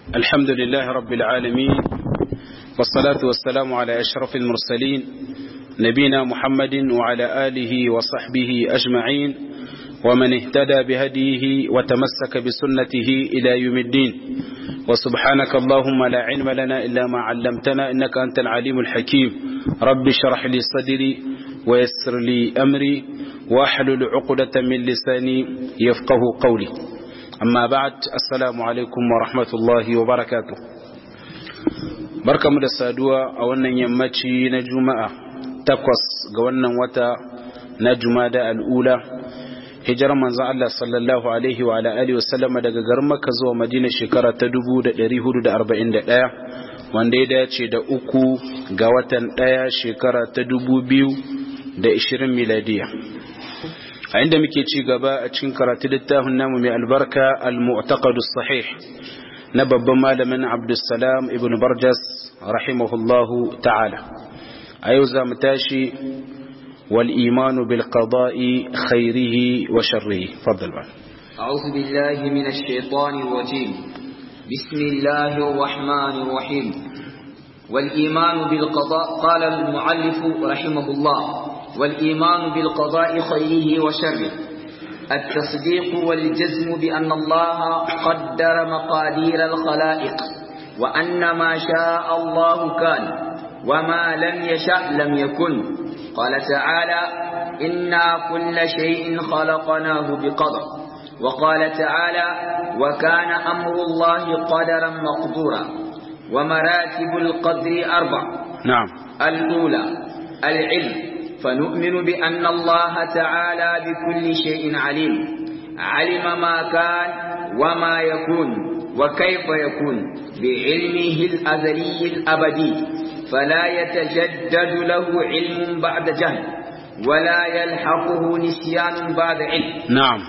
الحمد لله رب العالمين والصلاة والسلام على أشرف المرسلين نبينا محمد وعلى آله وصحبه أجمعين ومن اهتدى بهديه وتمسك بسنته إلى يوم الدين وسبحانك اللهم لا علم لنا إلا ما علمتنا إنك أنت العليم الحكيم رب اشرح لي صدري ويسر لي أمري واحلل عقدة من لساني يفقه قولي amma ba'ad assalamu alaikum wa rahmatullahi wa barakatuh barkamu da saduwa a wannan yammaci na juma'a takwas ga wannan wata na jumada al'ula hijirar manzon Allah sallallahu alaihi wa ala alihi wasallam daga garin Makka zuwa Madina shekara ta 1441 wanda ya dace da uku ga watan ɗaya shekara ta 2020 miladiya a inda muke ci gaba a cikin karatu littafin namu mai albarka al-mu'taqadu sahih na babban malamin Abdulsalam ibn Barjas rahimahullahu ta'ala a yau za mu tashi wal imanu bil qada'i khairihi wa sharrihi faddal ba أعوذ بالله من الشيطان الرجيم بسم الله الرحمن الرحيم والإيمان بالقضاء قال المعلف رحمه الله والإيمان بالقضاء خيره وشره التصديق والجزم بأن الله قدر مقادير الخلائق وأن ما شاء الله كان وما لم يشأ لم يكن قال تعالى إنا كل شيء خلقناه بقدر وقال تعالى وكان أمر الله قدرا مقدورا ومراتب القدر أربع نعم الأولى العلم فنؤمن بأن الله تعالى بكل شيء عليم علم ما كان وما يكون وكيف يكون بعلمه الأزلي الأبدي فلا يتجدد له علم بعد جهل ولا يلحقه نسيان بعد علم نعم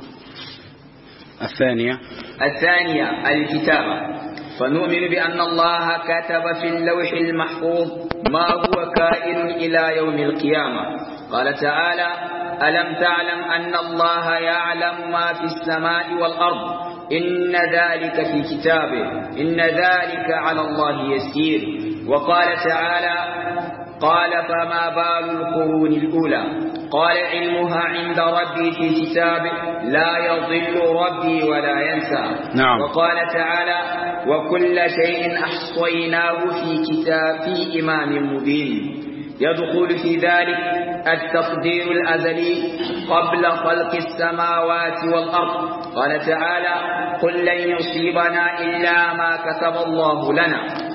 الثانية الثانية الكتابة فنؤمن بأن الله كتب في اللوح المحفوظ ما هو كائن إلى يوم القيامة قال تعالى ألم تعلم أن الله يعلم ما في السماء والأرض إن ذلك في كتابه إن ذلك على الله يسير وقال تعالى قال فما بال القرون الأولى قال علمها عند ربي في كتابه لا يضل ربي ولا ينسى نعم. وقال تعالى وكل شيء أحصيناه في كتاب في إمام مبين يدخل في ذلك التقدير الأزلي قبل خلق السماوات والأرض قال تعالى قل لن يصيبنا إلا ما كتب الله لنا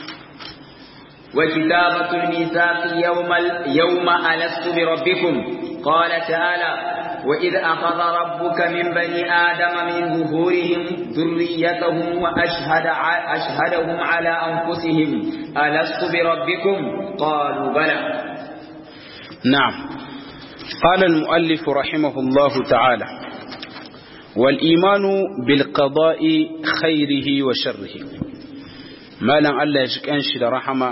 وكتابة الميثاق يوم يوم ألست بربكم قال تعالى وإذ أخذ ربك من بني آدم من ظهورهم ذريتهم وأشهد أشهدهم على أنفسهم ألست بربكم قالوا بلى نعم قال المؤلف رحمه الله تعالى والإيمان بالقضاء خيره وشره ما لن الله يشك أنشد رحمه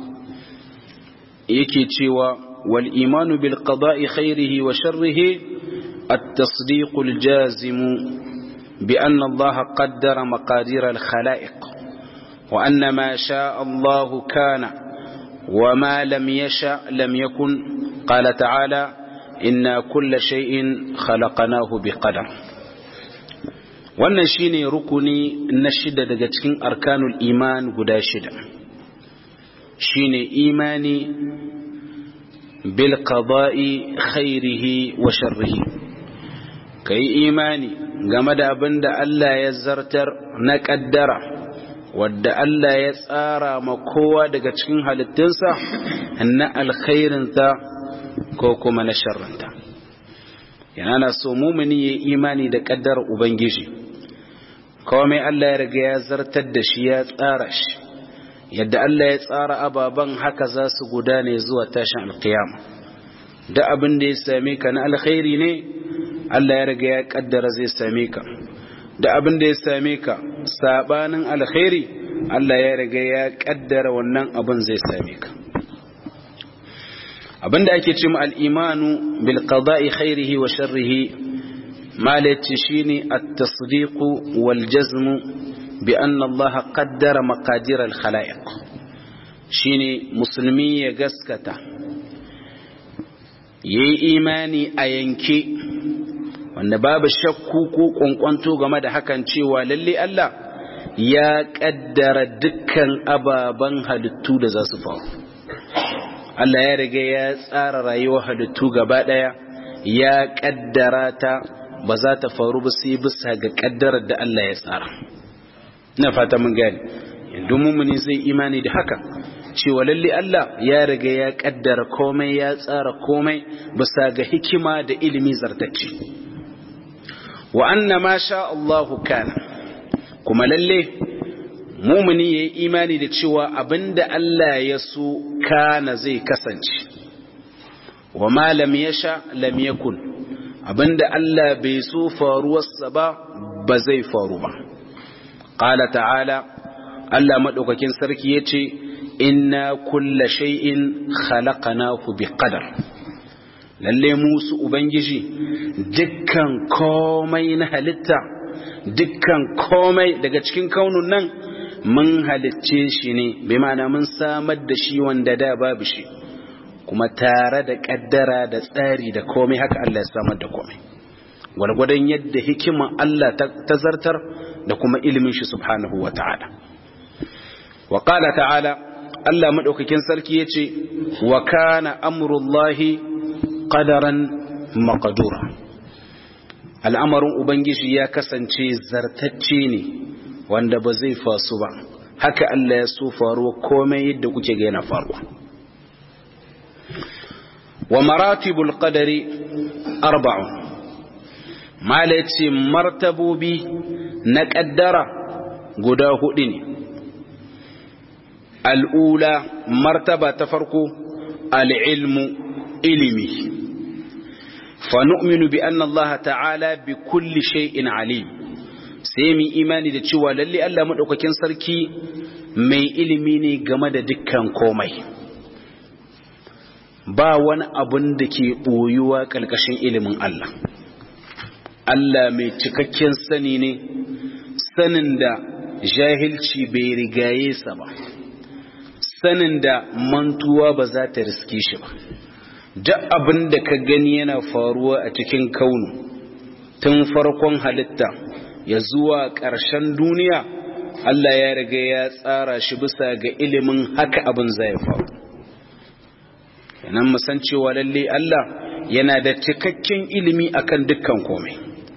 yake cewa wal imanu bil qada'i khairihi wa sharrihi at-tasdiq al-jazim bi anna Allah qaddara maqadir al-khalaiq wa anna ma sha'a Allah kana wa ma lam yasha lam yakun qala ta'ala inna kulla shay'in khalaqnahu biqadar wannan shine rukuni na shida daga cikin arkanul iman guda shida shine imani bil qada'i khairihi wa sharrihi kai imani game da abin da Allah ya zartar na kaddara wadda Allah ya tsara ma kowa daga cikin halittunsa na alkhairinta ko kuma na sharrinta yana na so mumuni ya imani da kaddara ubangiji komai Allah ya riga ya zartar da shi ya tsara shi yadda Allah ya tsara ababen haka za su gudane zuwa tashin alkiyama da abin da ya same ka na alkhairi ne Allah ya riga ya kaddara zai same ka da abin da ya same ka sabanin alkhairi Allah ya riga ya kaddara wannan abin zai same ka abin da ake cewa al-imanu bil qada'i khairihi wa sharrihi malaci shine at-tasdiq wal jazm bi anna Allah qaddara maqadir al-khalaiq shine musulmi ya gaskata yayi imani a yanke wanda babu shakku ko kwankwanto game da hakan cewa lalle Allah ya kaddara dukkan ababen halittu da za su faru Allah ya riga ya tsara rayuwar halittu gaba daya ya kaddara ta ba za ta faru ba sai bisa ga kaddarar da Allah ya tsara ina fata mun gani domin mu ne zai imani da haka cewa lalle Allah ya riga ya kaddara komai ya tsara komai bisa ga hikima da ilimi zartacce wa anna ma sha Allahu kana kuma lalle mumuni yayi imani da cewa abinda Allah ya so kana zai kasance wa ma lam yasha lam yakun abinda Allah bai so faruwarsa ba ba zai faru ba qala ta'ala Allah madaukakin sarki yace inna kulla shay'in khalaqnahu biqadar lalle musu ubangiji dukkan komai na halitta dukkan komai daga cikin kaunun nan mun halicce shi ne bai ma'ana mun samar da shi wanda da babu shi kuma tare da kaddara da tsari da komai haka Allah ya samar da komai gwargwadon yadda hikiman Allah ta zartar da kuma ilimin shi subhanahu wa ta'ala wa qala ta'ala Allah madaukakin sarki yace wa kana amrullahi qadaran maqdura al'amarin ubangiji ya kasance zartacce ne wanda ba zai fasu ba haka Allah ya so faruwa komai yadda kuke ga yana faruwa wa maratibul qadari arba'un mala yace martabobi na kaddara guda hudu ne al'ula martaba ta farko al'ilmu ilimi fa nu'minu bi anna Allah ta'ala bi kulli shay'in alim sai mu imani da cewa lalle Allah madaukakin sarki mai ilimi ne game da dukkan komai ba wani abun da ke boyuwa kalkashin ilimin Allah Allah mai cikakken sani ne sanin da jahilci bai rigaye sa ba sanin da mantuwa ba za ta riske shi ba duk abin da ka gani yana faruwa a cikin kaunu tun farkon halitta ya zuwa ƙarshen duniya Allah ya riga ya tsara shi bisa ga ilimin haka abin zai faru kenan san cewa lalle Allah yana da cikakken ilimi akan dukkan komai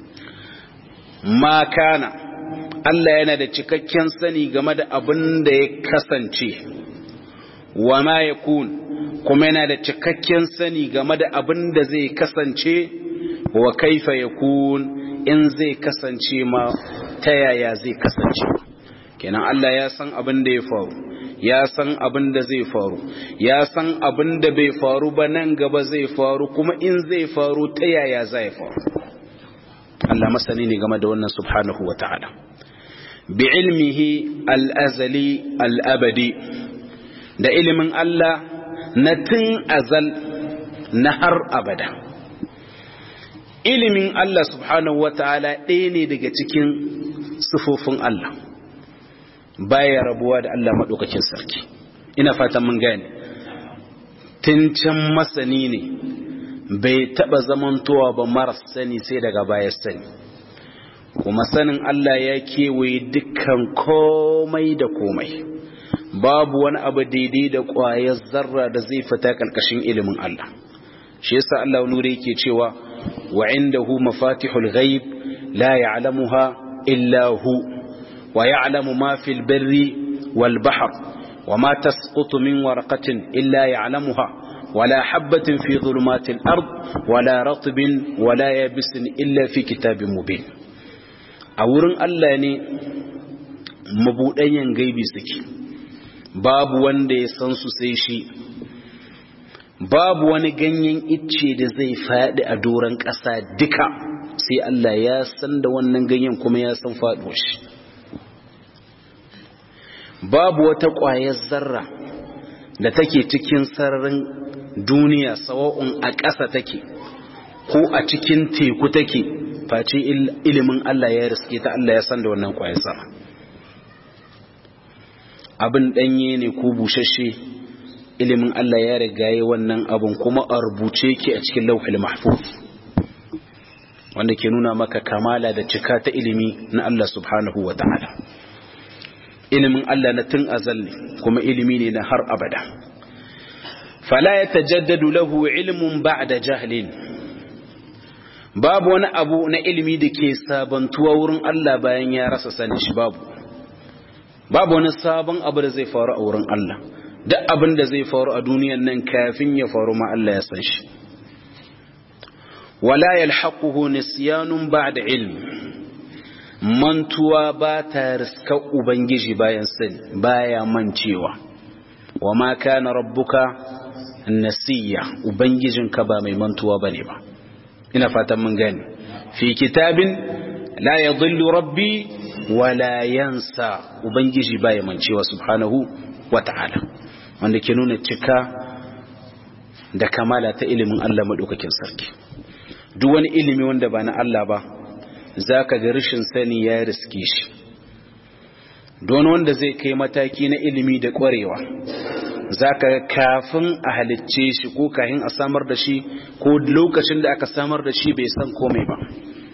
ma kana Allah yana da cikakken sani game da abin da ya kasance wa ma yakun kuma yana da cikakken sani game da abin da zai kasance wa kaifa yakun in zai kasance ma ta yaya zai kasance kenan Allah ya san abin da ya faru ya san abin da zai faru ya san abin da bai faru ba nan gaba zai faru kuma in zai faru ta yaya zai faru Allah masani ne game da wannan subhanahu wa ta'ala bi ilmihi al-azali al-abadi da ilimin Allah na tun azal na har abada ilimin Allah subhanahu wa ta'ala ɗaya ne daga cikin sufofin Allah baya rabuwa da Allah maɗaukakin sarki ina fatan mun gane can masani ne bai taɓa zamantowa ba maras sani sai daga baya sani kuma sanin Allah ya kewaye dukkan komai da komai babu wani abu daidai da ƙwayar zarra da zai fita ƙarƙashin ilimin Allah shi yasa Allah nure yake cewa wa indahu mafatihul ghaib la ya'lamuha illa hu wa ya'lamu ma fil barri wal bahr wa ma tasqutu min warqatin illa ya'lamuha ولا حبة في ظلمات الأرض ولا رطب ولا يابس إلا في كتاب مبين أورن الله ne mabuɗayen gaibi suke babu wanda ya san su sai shi babu wani ganyen icce da zai faɗi a doron ƙasa duka sai Allah ya san da wannan ganyen kuma ya san faɗuwar shi babu wata ƙwayar zarra da take cikin sararin duniya sawa'un a ƙasa take ko a cikin teku take face ilimin Allah ya riske ta Allah ya san da wannan ƙwayar zarra abin danye ne ko bushashe ilimin Allah ya riga yi wannan abun kuma a rubuce yake a cikin lauhul mahfuz wanda ke nuna maka kamala da cika ta ilimi na Allah subhanahu wa ta'ala ilimin Allah na tun azal ne kuma ilimi ne na har abada fala ya tajaddadu lahu ilmun ba'da jahlin babu wani abu na ilimi da ke sabantuwa wurin Allah bayan ya rasa sanin shi babu babu wani sabon abu da zai faru a wurin Allah duk abin da zai faru a duniyan nan kafin ya faru ma Allah ya san shi wala yalhaquhu nisyanun ba'da ilm mantuwa ba ta riska ubangiji bayan sani baya mancewa wa ma kana rabbuka nasiya ubangijinka ba mai mantuwa bane ba ina fatan mun gane fi kitabin la yadhillu rabbi wala yansa ubangiji baya mancewa subhanahu wata'ala wanda ke nuna cika da kamala ta ilimin Allah madaukakin sarki duk wani ilimi wanda ba na Allah ba zaka ga rashin sani ya riske shi don wanda zai kai mataki na ilimi da ƙwarewa zaka kafin a halicce shi ko kahin a samar da shi ko lokacin da aka samar da shi bai san komai ba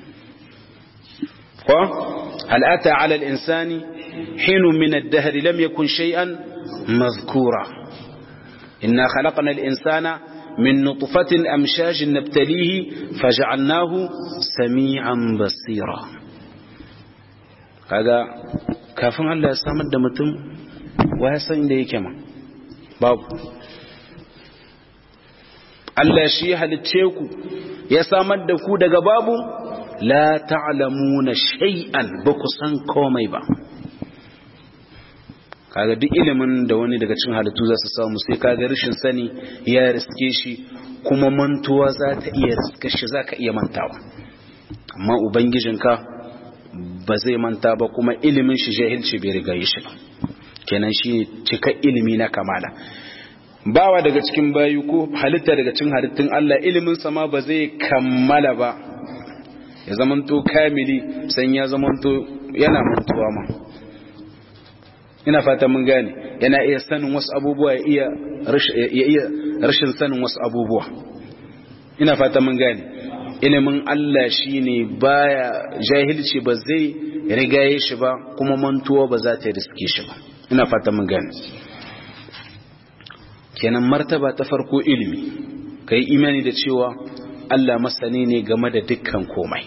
ko al'ata ala al-insani hinu min ad-dahr lam yakun shay'an mazkura inna khalaqna al-insana min nutfatin amshajin nabtalihi faj'alnahu sami'an basira kaga kafin Allah ya samar da mutum wa ya san inda yake ma babu Allah shi halicce ku ya samar da ku daga babu la ta'lamuna shay'an ba ku san komai ba kaga duk ilimin da wani daga cikin halittu za su samu sai kaga rashin sani ya riske shi kuma mantuwa za ta iya riske shi za ka iya mantawa amma ubangijinka ba zai manta ba kuma ilimin shi jahilci bai riga yi shi ba kenan shi cika ilimi na kamala bawa daga cikin bayu ko halitta daga cikin halittun Allah ilimin sama ba zai kammala ba ya zamanto kamili san ya zamanto yana mantuwa ma ina fata mun gane yana iya sanin wasu abubuwa ya iya rashin sanin wasu abubuwa ina fata mun gane ilimin Allah shine baya jahilci ba zai rigaye shi ba kuma mantuwa ba za ta riske shi ba ina fata mun gane kenan martaba ta farko ilimi kai imani da cewa Allah masani ne game da dukkan komai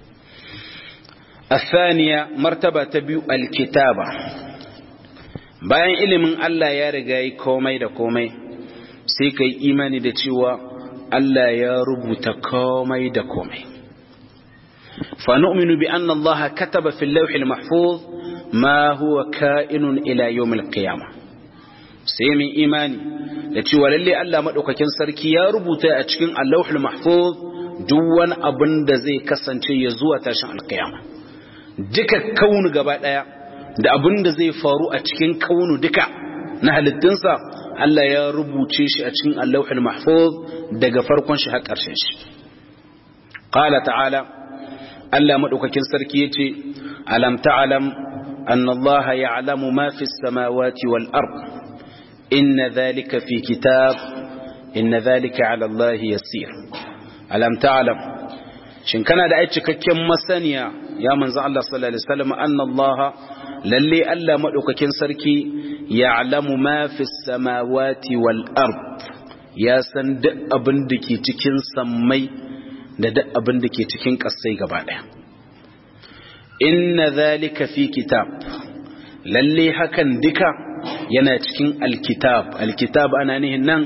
الثانية مرتبة تبيو الكتابة bayan ilimin Allah ya riga yi komai da komai sai ka yi imani da cewa Allah ya rubuta komai da komai fa nu'minu bi anna Allah kataba fil lawh al mahfuz ma huwa ka'inun ila yawm al qiyamah sai mu imani da cewa lalle Allah madaukakin sarki ya rubuta a cikin al lawh al mahfuz duk wani abin da zai kasance ya zuwa tashin al qiyamah duka kaunu gaba daya da abin da zai faru a cikin kaunu duka na halittunsa Allah ya rubuce shi a cikin Allahul Mahfuz daga farkon shi har ƙarshen shi qala ta'ala Allah madaukakin sarki yace alam ta'lam anna Allah ya'lamu ma fi samawati wal ard inna dhalika fi kitab inna dhalika 'ala Allah yasir alam ta'lam shin kana da ai cikakken masaniya ya manzo Allah sallallahu alaihi wasallam anna Allah lalle Allah maɗaukakin sarki ya alamu mafi samawati wal ard ya san duk abin da ke cikin sammai da duk abin da ke cikin ƙasai gaba ɗaya inna zalika fi kitab lalle hakan duka yana cikin alkitab alkitab ana nihin nan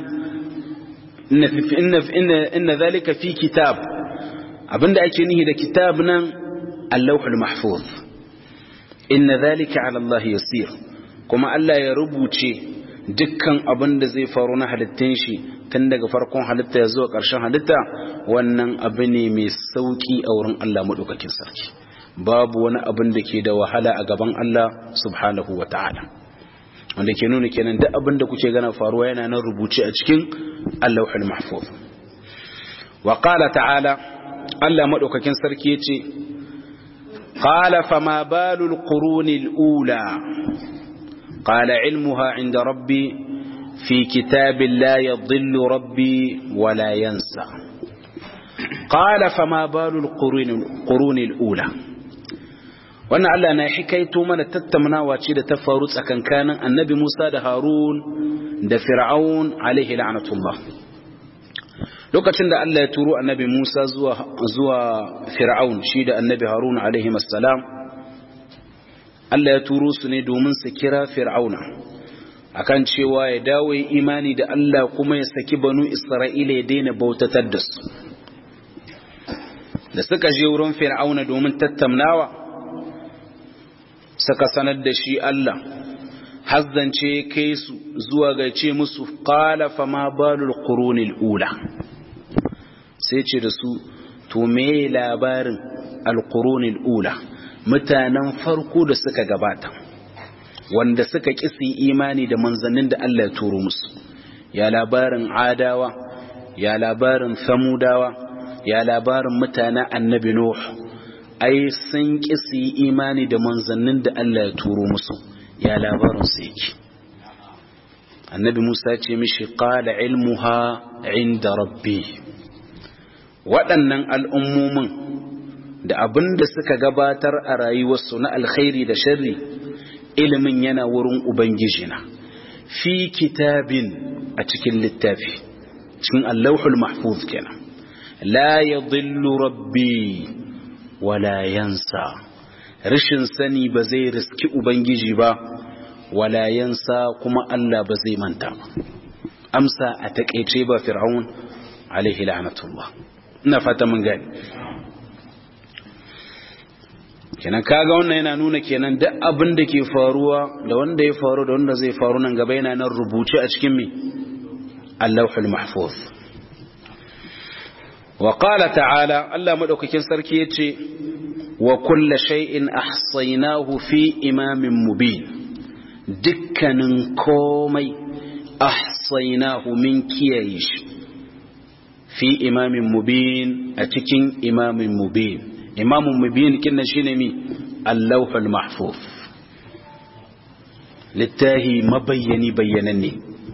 inna zalika fi kitab abinda ake nihi da kitab nan allahul mahfuz inna zalika ala Allah yasir kuma Allah ya rubuce dukkan abin da zai faru na halittun shi tun daga farkon halitta ya zuwa ƙarshen halitta wannan abu ne mai sauki a wurin Allah maɗaukakin sarki babu wani abin da ke da wahala a gaban Allah subhanahu wa ta'ala wanda ke nuna kenan duk abin da kuke gana faruwa yana nan rubuce a cikin Allahul Mahfuz wa qala ta'ala Allah maɗaukakin sarki yace قال فما بال القرون الأولى qala ilmuha inda rabbi fi kitabin la yadhillu rabbi wala yansa qala fama balul qurun al-ula wannan Allah na hikaito mana tattaunawa ce da ta faru tsakankanin annabi Musa da Harun da Fir'aun alaihi la'natullah lokacin da Allah ya turo annabi Musa zuwa zuwa Fir'aun shi da annabi Harun alaihi assalam Allah ya turo su ne domin su kira Fir'auna akan cewa ya dawo ya imani da Allah kuma ya saki banu Isra'ila ya daina bautatar da su da suka je wurin Fir'auna domin tattaunawa suka sanar da shi Allah hazzance kai su zuwa ga ce musu qala fa ma balul qurunil ula sai ce da su to me labarin alqurunil ula mutanen farko da suka gabata wanda suka kisi imani da manzannin da Allah ya turo musu ya labarin adawa ya labarin samudawa ya labarin mutanen annabi nuh ai sun ƙi su yi imani da manzannin da Allah ya turo musu ya labarin su yake annabi Musa ce mishi qala ilmuha inda rabbi waɗannan al'ummomin da abin da suka gabatar a rayuwarsu na alkhairi da sharri ilimin yana wurin ubangijina fi kitabin a cikin littafi cikin allahul mahfuz kenan la yadhillu rabbi wala yansa rashin sani ba zai riski ubangiji ba wala yansa kuma Allah ba zai manta ba amsa a takeice ba fir'aun alaihi la'natullah ina fata mun gani kenan kaga wannan yana nuna kenan duk abin da ke faruwa da wanda ya faru da wanda zai faru nan gaba yana nan rubuce a cikin me Allahul Mahfuz wa qala ta'ala Allah madaukakin sarki yace wa kullu shay'in ahsaynahu fi imamin mubin dukkanin komai ahsaynahu min kiyaye shi fi imamin mubin a cikin imamin mubin imamun mubin kinnan shine mi Allahul Mahfuz littahi mabayyani bayyananne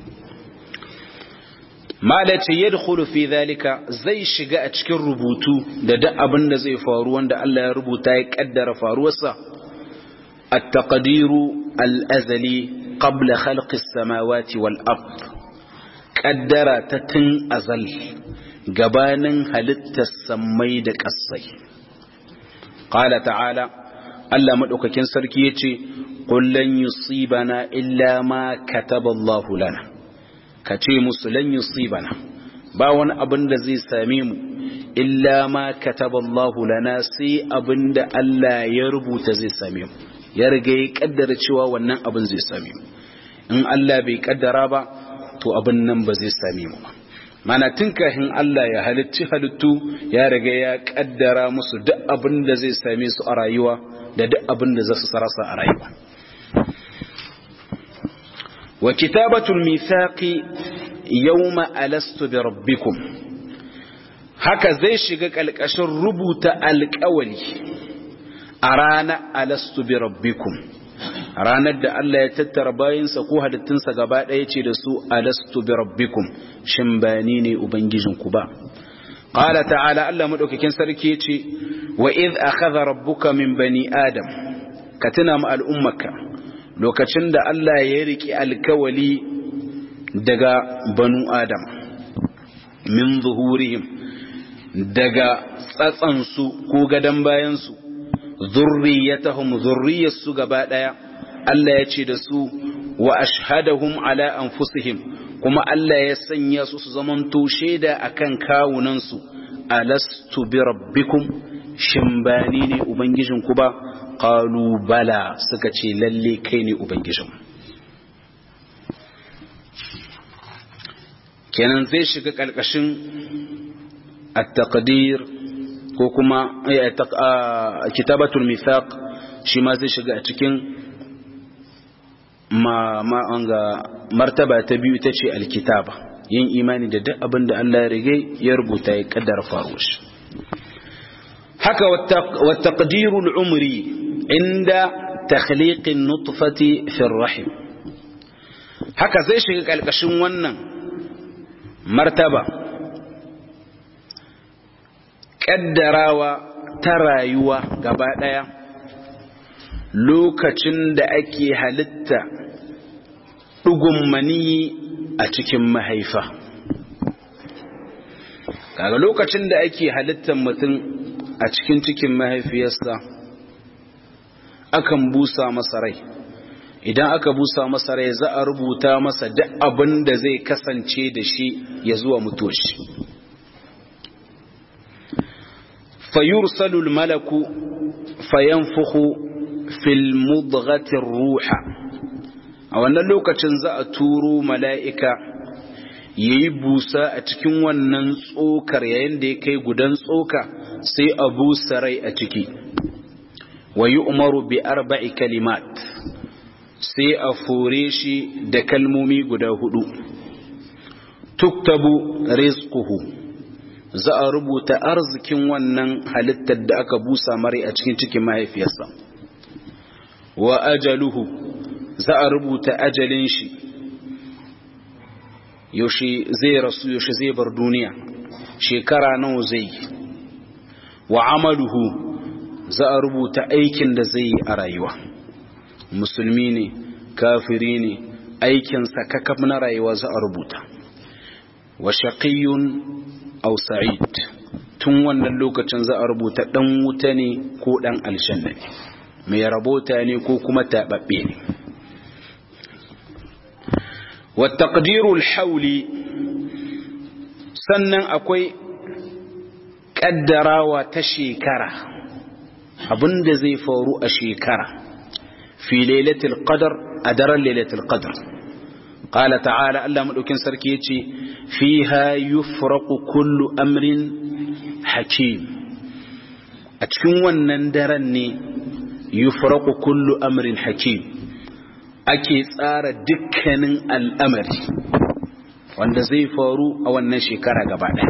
malace yadkhulu fi zalika zai shiga a cikin rubutu da duk abin da zai faru wanda Allah ya rubuta ya kaddara faruwarsa at-taqdiru al-azali qabla khalqi as-samawati wal ard kaddara ta tun azal gabanin halittar sammai da ƙasai qala ta'ala Allah madaukakin sarki yace qul lan yusibana illa ma kataballahu lana ka ce musu lan yusibana ba wani abin da zai same mu illa ma kataballahu lana sai abin da Allah ya rubuta zai same mu ya riga ya kaddara cewa wannan abin zai same mu in Allah bai kaddara ba to abin nan ba zai same mu ba mana tun kafin Allah ya halicci halittu ya riga ya kaddara musu duk abin da zai same su a rayuwa da duk abin da za su sarasa a rayuwa wa kitabatul mithaqi yawma alastu bi rabbikum haka zai shiga kalkashin rubuta alƙawali a rana alastu bi rabbikum ranar da Allah ya tattara bayansa ko halittunsa gaba ɗaya ce da su alastu bi rabbikum shin ba ni ne ubangijinku ba qala ta'ala Allah madaukakin sarki ce wa id akhadha rabbuka min bani adam ka tuna mu al'ummaka lokacin da Allah ya riki alkawali daga banu adam min zuhurihim daga tsatsansu ko gadan bayansu zurriyatahum zurriyarsu gaba daya Allah ya ce da su wa ashhadahum ala anfusihim kuma Allah ya sanya su su zamanto shaida akan kawunansu alastu bi rabbikum shin bani ne ubangijinku ba qalu bala suka ce lalle kai ne ubangijin kenan zai shiga kalkashin at-taqdir ko kuma kitabatul mithaq shi ma zai shiga a cikin ma ma anga martaba ta biyu ita ce alkitaba yin imani da duk abin da Allah ya rige ya rubuta ya kaddara faruwar shi haka wa taqdirul umri inda takhliqin nutfati fi rahim haka zai shiga ƙalƙashin wannan martaba ƙaddarawa ta rayuwa gaba ɗaya lokacin da ake halitta ɗugun maniyi a cikin mahaifa kaga lokacin da ake halittar mutum a cikin cikin mahaifiyarsa akan busa masa rai idan aka busa masa rai za a rubuta masa duk abin da zai kasance da shi ya zuwa mutuwar shi fayursalul malaku fayanfuhu fil mudghatir ruha a wannan lokacin za a turo mala'ika yayi busa a cikin wannan tsokar yayin da ya kai gudan tsoka sai a busa rai a ciki wa yu'maru bi arba'i kalimat sai a fore shi da kalmomi guda hudu tuktabu rizquhu za a rubuta arzikin wannan halittar da aka busa mare a cikin cikin mahaifiyarsa wa ajaluhu za a rubuta ajalin shi yaushe zai rasu yaushe zai bar duniya shekara nawa zai wa amaluhu za a rubuta aikin da zai yi a rayuwa musulmi ne kafiri ne aikinsa kakaf na rayuwa za a rubuta wa shaqiyun aw sa'id tun wannan lokacin za a rubuta dan wuta ne ko dan aljanna ne mai rabota ne ko kuma tababbe ne wa taqdirul hawli sannan akwai kaddarawa ta shekara abinda zai faru a shekara fi lailatul qadr a daren lailatul qadr qala ta'ala Allah madaukin sarki yace fiha yufraqu kullu amrin hakim a cikin wannan daren ne yufraqu kullu amrin hakim ake tsara dukkanin al'amari wanda zai faru a wannan shekara gaba ɗaya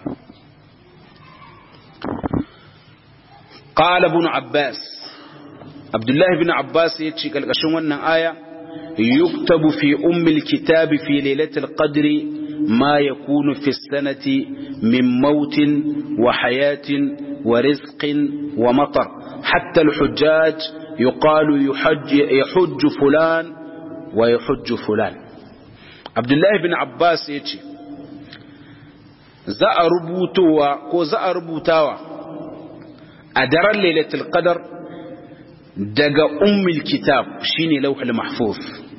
qala ibn abbas abdullahi bin abbas ya ce ƙarƙashin wannan aya yuktabu fi ummil kitabi fi lailatul qadri ma yakunu fi sanati min mautin wa hayatin wa rizqin wa matar hatta al-hujjaj yuqalu yahujj fulan wa yahujj fulan abdullahi bin abbas ya ce za a rubutowa ko za a rubutawa a daren lailatul qadr daga ummul kitab shine lauhul mahfuz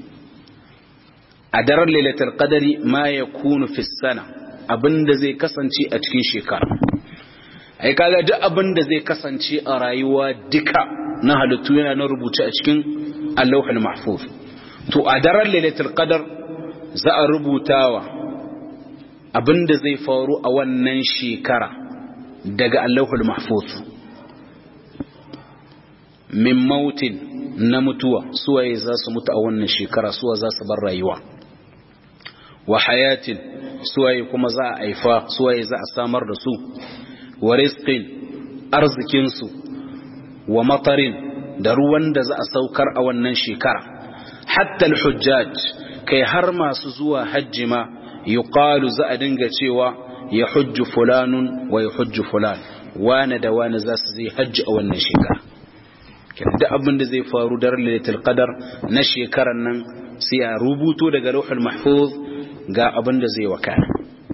a daren lailatul qadari ma yakunu fi sana abinda zai kasance a cikin shekara ai kaga duk abinda zai kasance a rayuwa duka na halittu yana na rubuce a cikin lauhul mahfuz to a daren lailatul qadar za a rubutawa abinda zai faru a wannan shekara daga lauhul mahfuz min mautin na mutuwa suwaye za su mutu a wannan shekara suwa za su bar rayuwa wa hayatin suwaye kuma za a aifa suwaye za a samar da su wa rizqin arzikinsu wa matarin da ruwan da za a saukar a wannan shekara hatta al-hujjaj kai har masu zuwa hajji ma yuqalu za a dinga cewa ya hujju fulanun wa ya hujju fulan wane da wane za su zai hajji a wannan shekara da abin da zai faru daren lailatul qadar na shekaran nan sai a rubuto daga lauhul mahfuz ga abin da zai wakana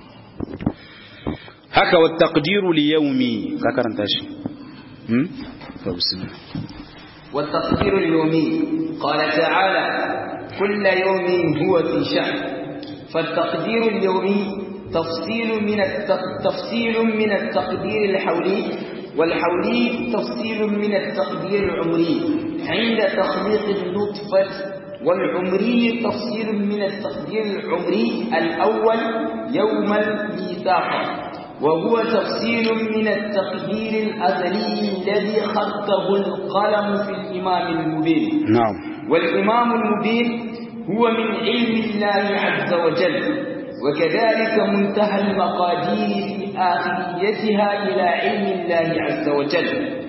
haka wa taqdiru li yawmi ka karanta shi hmm to bismillah wa taqdiru li yawmi qala ta'ala kull yawmin huwa fi sha'n fa taqdiru li yawmi تفصيل من تفصيل من التقدير الحولي والحولي تفصيل من التقدير العمري عند تخليق النطفة والعمري تفصيل من التقدير العمري الأول يوم الميثاق وهو تفصيل من التقدير الأزلي الذي خطه القلم في الإمام المبين نعم والإمام المبين هو من علم الله عز وجل وكذلك منتهى المقادير في آخريتها إلى علم الله عز وجل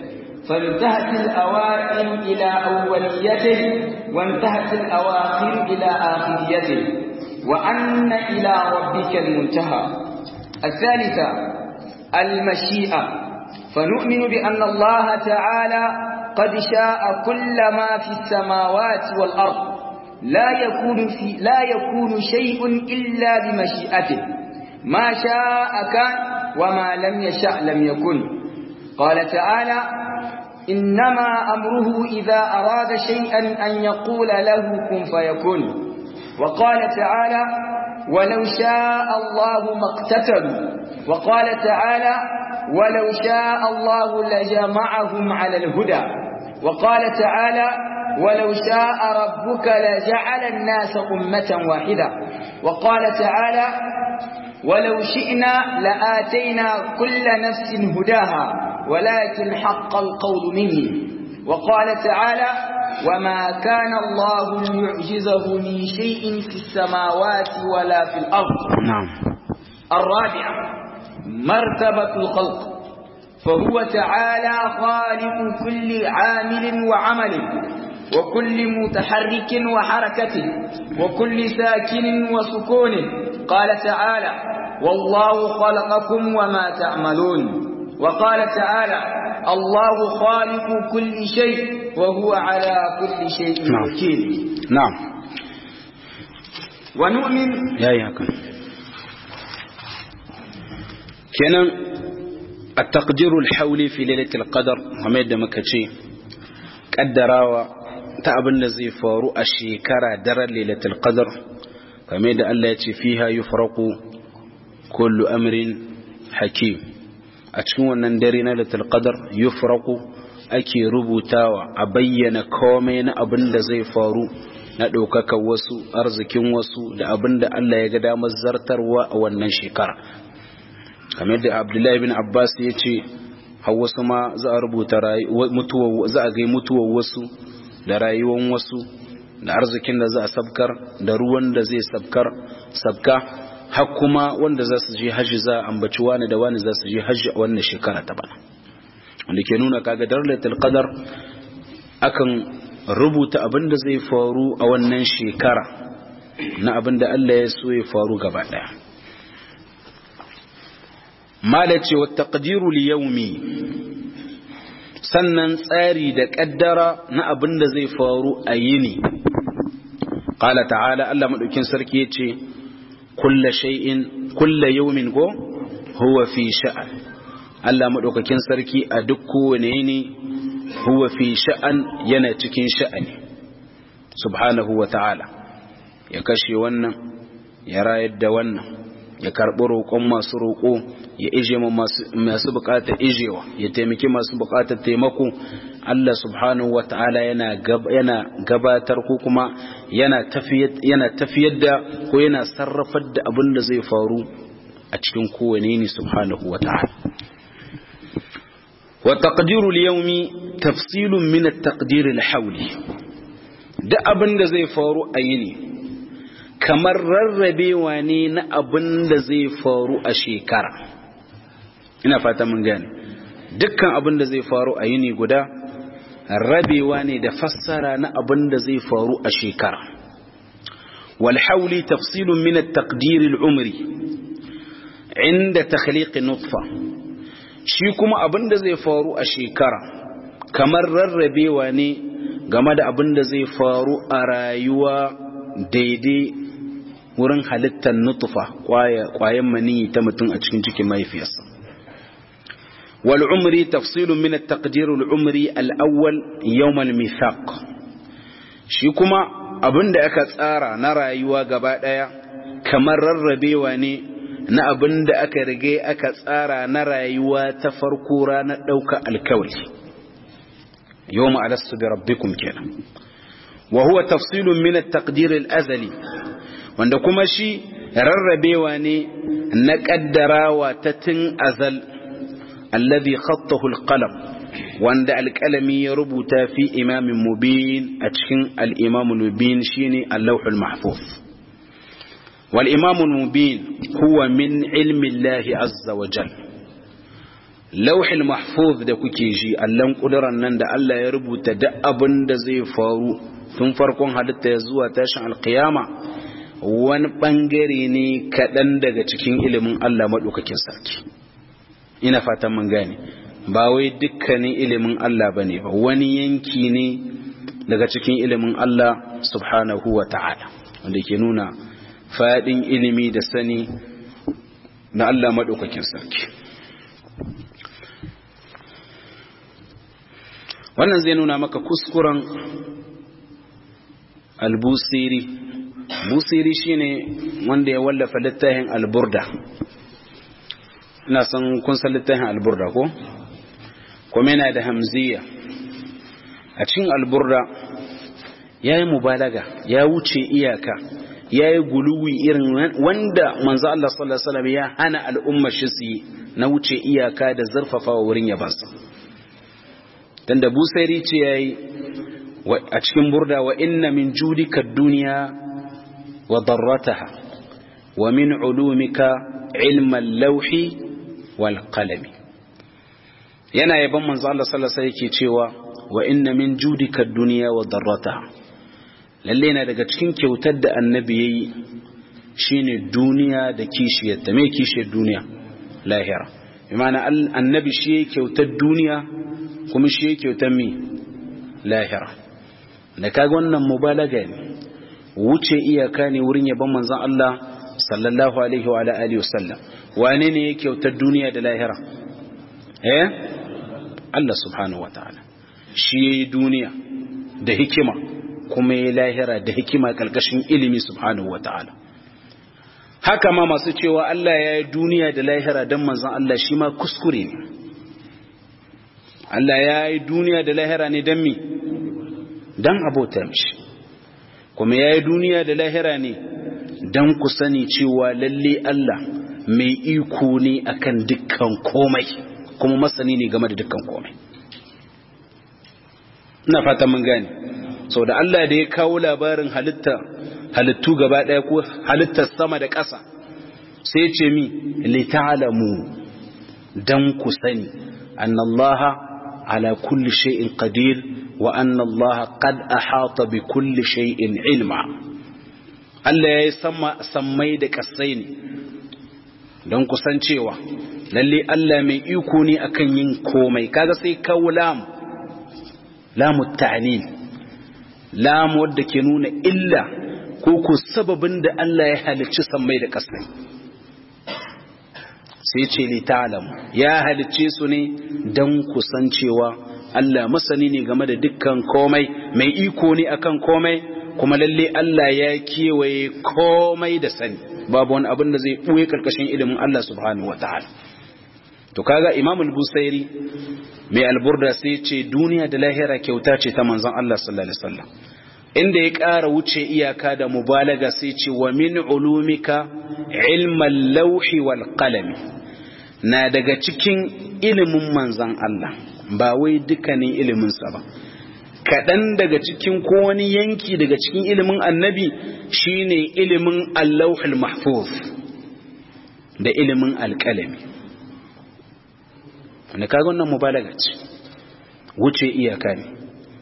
فانتهت الأوائل إلى أوليته وانتهت الأواخر إلى آخريته وأن إلى ربك المنتهى الثالثة المشيئة فنؤمن بأن الله تعالى قد شاء كل ما في السماوات والأرض لا يكون في لا يكون شيء إلا بمشيئته ما شاء كان وما لم يشاء لم يكن قال تعالى إنما أمره إذا أراد شيئا أن يقول له كن فيكون وقال تعالى ولو شاء الله ما اقتتلوا وقال تعالى ولو شاء الله لجمعهم على الهدى وقال تعالى ولو شاء ربك لجعل الناس أمة واحدة وقال تعالى ولو شئنا لآتينا كل نفس هداها ولكن حق القول مني وقال تعالى وما كان الله ليعجزه من شيء في السماوات ولا في الأرض نعم الرابعة مرتبة الخلق فهو تعالى خالق كل عامل وعمل وكل متحرك وحركة وكل ساكن وسكون قال تعالى والله خلقكم وما تعملون وقال تعالى الله خالق كل شيء وهو على كل شيء نعم. وكيل نعم ونؤمن ya yi haka kenan a takdirul hauli fi lailatul qadar kamar yadda muka ce kaddarawa ta abin da zai faru a shekara daren lailatul qadar kamar yadda Allah ya ce fiha yufraqu kullu amrin hakim a cikin wannan dare na lailatul qadar yufraqu ake rubutawa a bayyana komai na abin da zai faru na ɗaukakar wasu arzikin wasu da abin da Allah ya ga damar zartarwa a wannan shekara kamar da abdullahi bin abbas ya ce har wasu ma za a rubuta za a gai mutuwar wasu da rayuwar wasu da arzikin da za a sabkar da ruwan da zai sabkar sabka har kuma wanda za su je hajji za a ambaci wani da wani za su je hajji a wannan shekara ta bana wanda ke nuna kaga darlatul qadar akan rubuta abin da zai faru a wannan shekara na abin da Allah ya so ya faru gaba daya malace wa taqdiru li yawmi sannan tsari da kaddara na abin da zai faru a yini qala ta'ala Allah madaukin sarki yace kullu shay'in kullu yawmin go huwa fi sha'an Allah madaukakin sarki a duk kowane yini huwa fi sha'an yana cikin sha'ani subhanahu wa ta'ala ya kashe wannan ya rayar da wannan ya karɓi roƙon masu roƙo ya ije masu buƙatar ijewa ya taimaki masu buƙatar taimako Allah subhanahu wa ta'ala yana gabatar ko kuma yana tafiyar da ko yana sarrafar da abin da zai faru a cikin kowane ne subhanahu wa ta'ala وتقدير اليوم تفصيل من التقدير الحولي da abin da zai faru a yini kamar rarrabewa ne na abin da zai faru a shekara ina fata mun gane dukkan abin da zai faru a yini guda rabewa ne da fassara na abin da zai faru a shekara wal hauli tafsilun min at-taqdir al-umri inda takhliq nutfa shi kuma abin da zai faru a shekara kamar rarrabewa ne game da abin da zai faru a rayuwa daidai wurin halittar nutufa kwayan maniyi ta mutum a cikin cikin mahaifiyarsa wal umri tafsilun min at-taqdir al-umri al-awwal yawm al-mithaq shi kuma abin da aka tsara na rayuwa gaba daya kamar rarrabewa ne na abin da aka rige aka tsara na rayuwa ta farko ranar ɗauka alkawali yau ma'alastu bi rabbikum kenan wa huwa tafsilun min at-taqdir al-azali wanda kuma shi rarrabewa ne na kaddarawa ta tun azal alladhi khattahu al-qalam wanda alƙalami ya rubuta fi imamin mubin a cikin al-imamul mubin shine al-lawhul mahfuz والإمام المبين هو من علم الله عز وجل lauhil mahfuz da kuke ji allan kuduran nan da Allah ya rubuta duk abin da zai faru tun farkon halitta ya zuwa tashin alkiyama wani bangare ne kaɗan daga cikin ilimin Allah maɗaukakin sarki ina fatan mun gane ba wai dukkanin ilimin Allah ba ne ba wani yanki ne daga cikin ilimin Allah subhanahu wa ta'ala wanda ke nuna faɗin ilimi da sani na Allah maɗaukakin sarki wannan zai nuna maka kuskuren albusiri busiri shine wanda ya wallafa littafin alburda ina san kun san littafin alburda ko kuma yana da hamziya a cikin alburda ya yi mubalaga ya wuce iyaka ya yi guluwi irin wanda manzo Allah sallallahu alaihi wasallam ya hana al'umma shi su yi na wuce iyaka da zarfafa wurin yabansa dan da busairi ce yayi a cikin burda wa inna min judika dunya wa darrataha wa min ulumika ilma al-lawhi wal qalami yana yaban manzo Allah sallallahu alaihi wasallam yake cewa wa inna min judika dunya wa darrataha lalle yana daga cikin kyautar da annabi yayi shine duniya da kishiyarta me kishiyar duniya lahira imana annabi shi yake kyautar duniya kuma shi yake kyautar mi lahira da kaga wannan mubalaga ne wuce iyaka ne wurin yaban manzon Allah sallallahu alaihi wa ala alihi wasallam wane ne yake kyautar duniya da lahira eh Allah subhanahu wataala shi yayi duniya da hikima kuma yayi lahira da hikima kalkashin ilimi subhanahu wataala haka ma masu cewa Allah ya yi duniya da lahira don manzon Allah shi ma kuskure ne Allah ya yi duniya da lahira ne don mi don abota mishi kuma ya yi duniya da lahira ne don ku sani cewa lalle Allah mai iko ne akan dukkan komai kuma masani ne game da dukkan komai ina fata mun gane sau da Allah da ya kawo labarin halitta halittu gaba ɗaya ko halittar sama da ƙasa sai ce mi lita'alamu dan ku sani annallaha ala kulli shay'in qadir wa annallaha qad ahata bi kulli shay'in ilma Allah ya yi sama sammai da ƙasai ne don kusancewa lalle Allah mai iko ne akan yin komai kaga sai kawo lam lamu ta'lil lam wadda ke nuna illa ko ko sababin da Allah ya halicci sammai da ƙasai sai ce li ta'lam ya halicce su ne don kusancewa Allah masani ne game da dukkan komai mai iko ne akan komai kuma lalle Allah ya kewaye komai da sani babu wani abin da zai ɓuye ƙarƙashin ilimin Allah subhanahu wa ta'ala to kaga Imam al-Busairi mai alburda sai ce duniya da lahira kyauta ce ta manzon Allah sallallahu alaihi wasallam inda ya ƙara wuce iyaka da mubalaga sai ce wa min ulumika ilmal lauhi wal qalami na daga cikin ilimin manzon Allah ba wai dukkanin iliminsa ba kaɗan daga cikin ko wani yanki daga cikin ilimin annabi shine ilimin allahul mahfuz da ilimin alƙalami wanda kaga wannan mubalaga ce wuce iyaka ne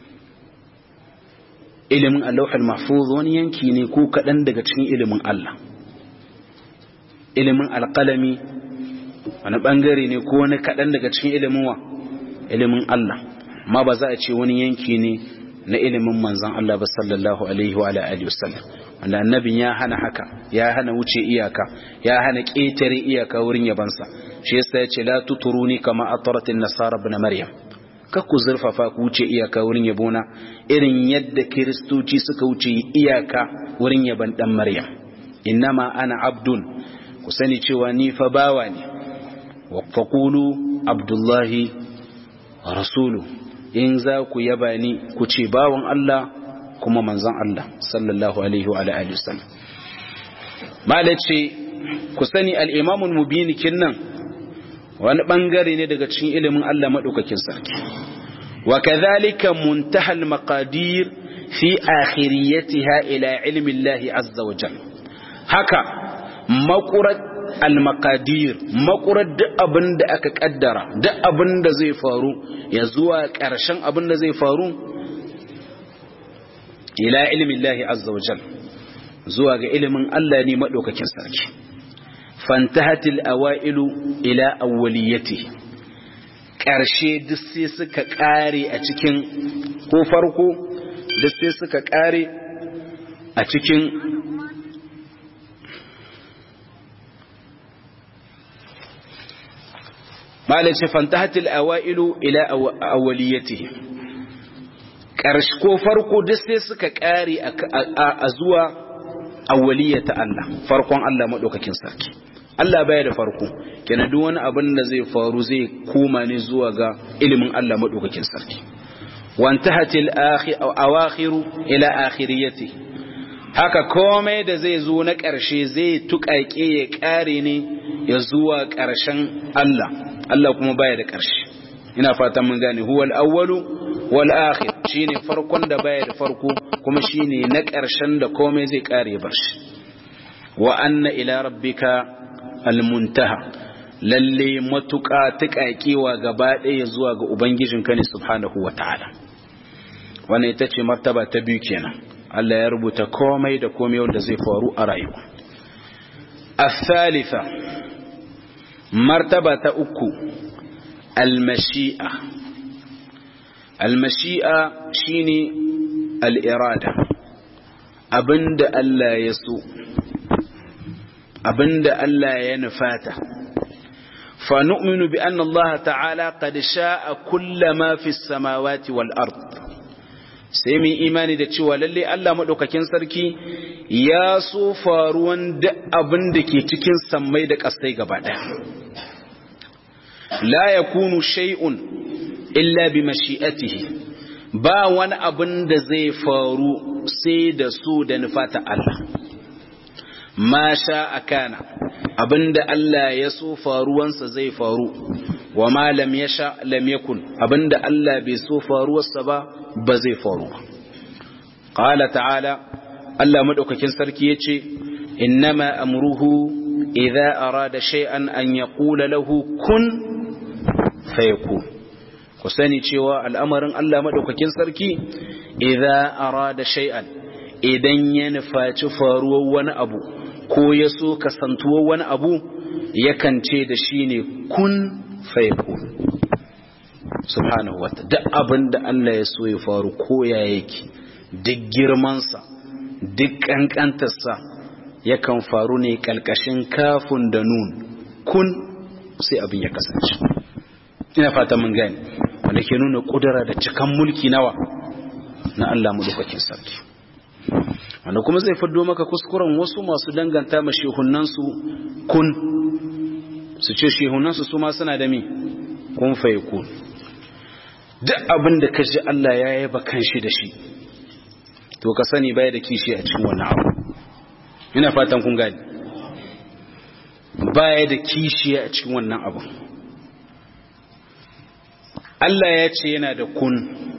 ilimin allahul mahfuz wani yanki ne ko kaɗan daga cikin ilimin Allah ilimin alƙalami wani ɓangare ne ko wani kaɗan daga cikin ilimin wa ilimin Allah ma ba za a ce wani yanki ne na ilimin manzan Allah ba sallallahu alaihi wa alihi wasallam wanda annabin ya hana haka ya hana wuce iyaka ya hana ƙetare iyaka wurin yabansa shi yasa ya ce la tuturuni kama ataratin nasara ibn maryam kar ku zurfafa ku wuce iyaka wurin yabona irin yadda kiristoci suka wuce iyaka wurin yaban dan maryam innama ana abdun ku sani cewa ni fa bawa ne wa faqulu abdullahi rasulu in za ku yaba ni ku ce bawan Allah kuma manzon Allah sallallahu alaihi wa alihi wasallam malace ku sani al-imam al-mubin kinnan wani bangare ne daga cikin ilimin Allah madaukakin sarki wa kadhalika muntaha al-maqadir fi akhiriyatiha ila ilmi Allah azza wa jalla haka maqurat al-maqadir makurar duk abin da aka kaddara duk abin da zai faru ya zuwa ƙarshen abin da zai faru ila ilmin Allah azza wajal zuwa ga ilimin Allah ne madaukakin sarki fantahatil awailu ila awwaliyati ƙarshe duk sai suka ƙare a cikin ko farko duk sai suka ƙare a cikin malace fantahatil awailu ila awwaliyatihi ƙarshe ko farko duk sai suka ƙare a zuwa awwaliyata Allah farkon Allah madaukakin sarki Allah baya da farko kenan duk wani abin da zai faru zai koma ne zuwa ga ilimin Allah madaukakin sarki wantahatil awakhiru ila akhiriyati haka komai da zai zo na ƙarshe zai tuƙaƙe ya ƙare ne ya zuwa ƙarshen Allah Allah kuma baya da ƙarshe ina fatan mun gane huwal awwalu wal akhir shine farkon da baya da farko kuma shine na ƙarshen da komai zai ƙare bar shi wa anna ila rabbika almuntaha lalle matuƙa tuƙaƙewa gaba ɗaya zuwa ga ubangijinka ne subhanahu wa ta'ala wannan ita ce martaba ta biyu kenan Allah ya rubuta komai da komai wanda zai faru a rayuwa الثالثة مرتبة أكو المشيئة المشيئة شيني الإرادة أبند ألا يسوء أبند ألا ينفاته فنؤمن بأن الله تعالى قد شاء كل ما في السماوات والأرض sai mu imani da cewa lalle Allah madaukakin sarki ya so faruwan duk abin da ke cikin sammai da ƙasai gaba ɗaya la yakunu shay'un illa bi mashi'atihi ba wani abin da zai faru sai da su da nufata Allah ma sha akana abinda Allah ya so faruwansa zai faru wa ma lam yasha lam yakun abinda Allah bai so faruwarsa ba ba zai faru ba qala ta'ala Allah madaukakin sarki yace innama amruhu idza arada shay'an an yaqula lahu kun fayakun ku sani cewa al'amarin Allah madaukakin sarki idza arada shay'an idan ya nufaci faruwar wani abu ko ya so kasantuwar wani abu yakan ce da shi ne kun fayakun subhanahu wa duk abin da Allah ya so ya faru ko ya yake duk girmansa duk kankantarsa yakan faru ne kalkashin kafin da nun kun sai abin ya kasance ina fata mun gani wanda ke nuna kudura da cikan mulki nawa na Allah madaukakin sarki wanda kuma zai faddo maka kuskuren wasu masu danganta ma shehunansu kun su ce shehunansu su ma suna da mi kun fa kun duk abin da ka ji Allah ya yaba kanshi da shi to ka sani baya da kishi a cikin wannan abu ina fatan kun gani baya da kishi a cikin wannan abu Allah ya ce yana da kun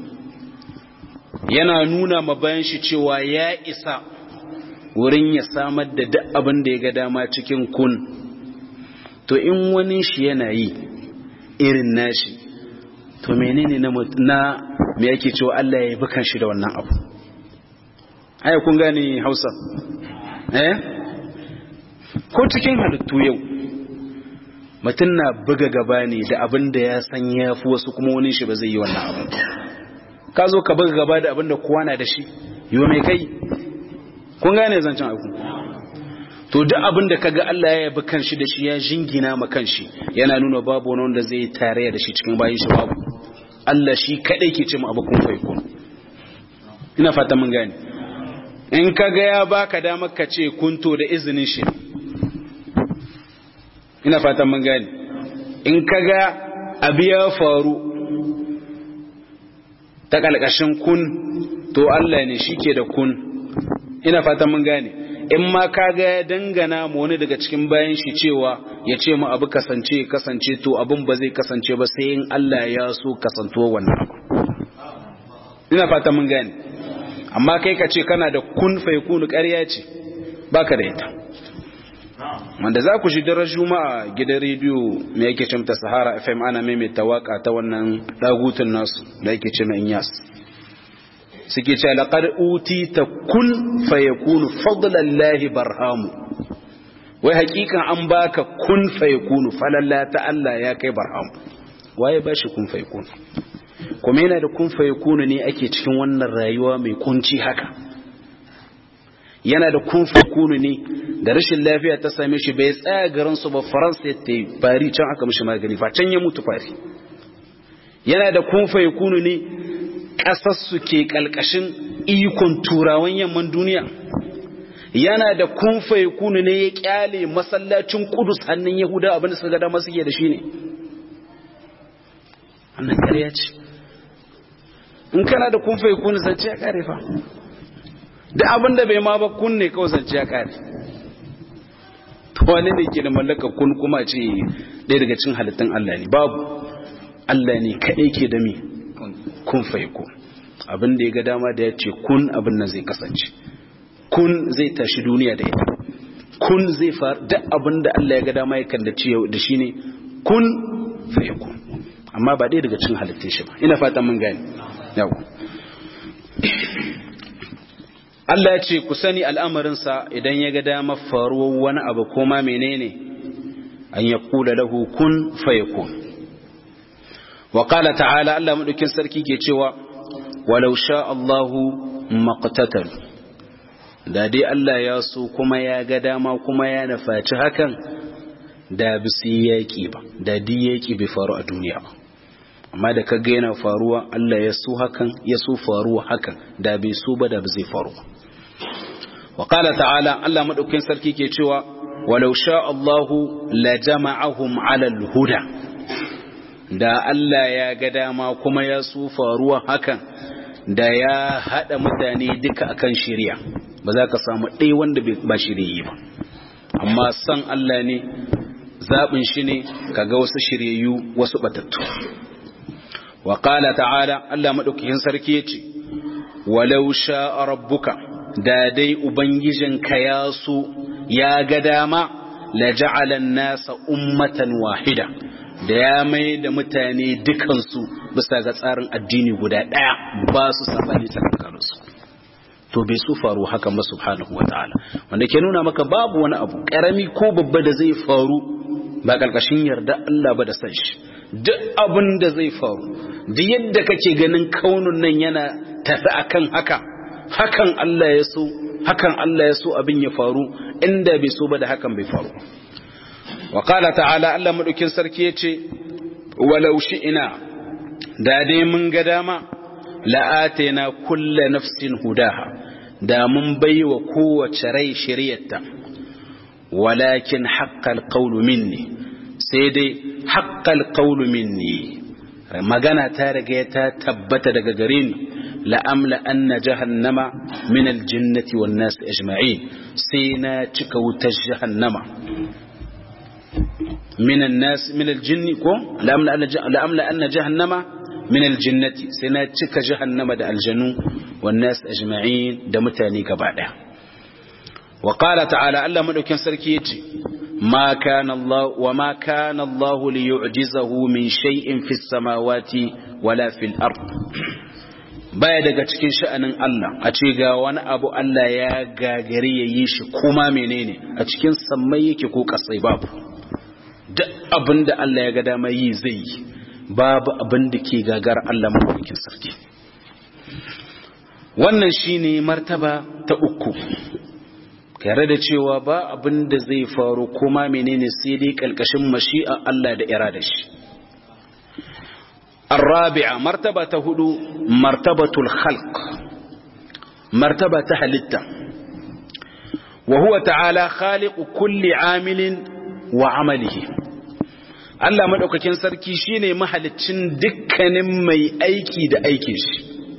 yana nuna ma bayan shi cewa ya isa wurin ya samar da duk abin da ya ga dama cikin kun to in wani shi yana yi irin nashi to menene na na me yake cewa Allah ya yi bukan shi da wannan abu ai kun gane Hausa eh ko cikin halittu yau mutum na buga gaba ne da abin da ya san ya fi wasu kuma wani shi ba zai yi wannan abu ka zo ka buga gaba da abin da kowa na da shi yiwa mai kai kun gane zancen aiku to duk abin da kaga Allah ya yabi kanshi da shi ya jingina ma kanshi yana nuna babu wani wanda zai tarayya da shi cikin bayin shi babu Allah shi kadai ke ce mu abu kun faikun ina fata mun gane in kaga ya baka damar ka ce kunto da izinin shi ina fatan mun gane in kaga abu ya faru ta kalkashin kun to Allah ne shike da kun ina fatan mun gane in ma kaga ya dangana mu wani daga cikin bayan shi cewa ya ce mu abu kasance kasance to abin ba zai kasance ba sai in Allah ya so kasantuwa wannan abu ina fatan mun gane amma kai ka ce kana da kun fai kunu ƙarya ce baka da ita wanda za ku shi daren juma'a gidan rediyo mai yake ce ta sahara fm ana maimaita waka ta wannan dagutun nasu da yake ce mai inyas suke ce laƙar uti ta kun fayakunu fadlan lahi barhamu wai hakikan an baka kun fayakunu falalla ta Allah ya kai barhamu waye ba shi kun fayakunu kuma yana da kun fayakunu ne ake cikin wannan rayuwa mai kunci haka yana da kun fayakunu ne da rashin lafiya ta same shi bai tsaya garin su ba faransa ya ta yi fari can aka mishi magani fa can ya mutu fari yana da kun fayakunu ne ƙasarsu ke ƙalƙashin ikon turawan yamman duniya yana da kunfai kunu ne ya ƙyale masallacin kudus hannun yahuda abinda suka gada masu da shi ne wannan ƙarya ce in kana da kunfai kunu zance ya ƙare fa da abinda bai ma ba kunne kawai zance ya ƙare wani ne ke da mallaka kun kuma ce ɗaya daga cin halittun Allah ne babu Allah ne kaɗai ke da mi kun faiko abin da ya ga dama da ya ce kun abin nan zai kasance kun zai tashi duniya da ita kun zai faru duk abin da Allah ya ga dama ya kan da shi ne kun faiko amma ba ɗaya daga cin halittun shi ba ina fatan mun gani yau Allah ya ce ku sani al'amarinsa idan ya ga dama faruwar wani abu ko ma menene an ya kula lahu kun fayakun وقال تعالى الله مدوكين سركي ke cewa walau sha Allahu maqtatal da dai Allah ya so kuma ya ga dama kuma ya nafaci hakan da bisi yaki ba da di yaki bai faru a duniya ba amma da kaga yana faruwa Allah ya so hakan ya so faruwa hakan da bai so ba da ba zai faru wa qala ta'ala Allah madaukakin sarki ke cewa walau sha Allahu la jama'ahum 'ala al-huda da Allah ya ga dama kuma ya su faruwa hakan da ya haɗa mutane duka akan shirya ba za ka samu ɗaya wanda ba shirye ba amma san Allah ne zaɓin shi ne kaga wasu shiryayyu wasu batattu wa qala ta'ala Allah madaukakin sarki yace walau sha'a rabbuka da dai ubangijinka ya so ya ga dama la ja'ala an-nasa ummatan wahida da ya mai da mutane dukansu bisa ga tsarin addini guda ɗaya ba su sabani tsakaninsu to bai su faru haka ba subhanahu wata'ala wanda ke nuna maka babu wani abu karami ko babba da zai faru ba karkashin yarda Allah ba da san shi duk abin da zai faru duk yadda kake ganin kaunun nan yana tafi akan haka hakan Allah ya so hakan Allah ya so abin ya faru inda bai so ba da hakan bai faru wa qala ta'ala Allah madaukin sarki yace walau shi'ina da dai mun ga dama la'atina kulla nafsin hudaha da mun baiwa kowace rai shiriyarta walakin haqqal qawlu minni sai dai haqqal qawlu minni magana ta riga ta tabbata daga gare ni la'amla anna jahannama min aljinnati wan nas ajma'in sai na cika wutar jahannama من الناس من الجن كو لأملا أن جهنم من الجنة سنتك جهنم دا الجنو والناس أجمعين دا متاني كبعدا وقال تعالى ألا ملك سركيتي ما كان الله وما كان الله ليعجزه من شيء في السماوات ولا في الأرض baya daga cikin sha'anin Allah a ce ga wani abu Allah ya gagari ya yi shi kuma menene a cikin sammai yake ko kasai babu duk abin da Allah ya ga dama yi zai yi babu abin da ke gagar Allah mafarkin sarki wannan shine martaba ta uku tare da cewa ba abin da zai faru kuma menene sai dai kalkashin mashi'a Allah da irada shi الرابعة مرتبة هدو مرتبة الخلق مرتبة هلتة وهو تعالى خالق كل عامل وعمله Allah maɗaukakin sarki shine mahalicin dukkanin mai aiki da aikin shi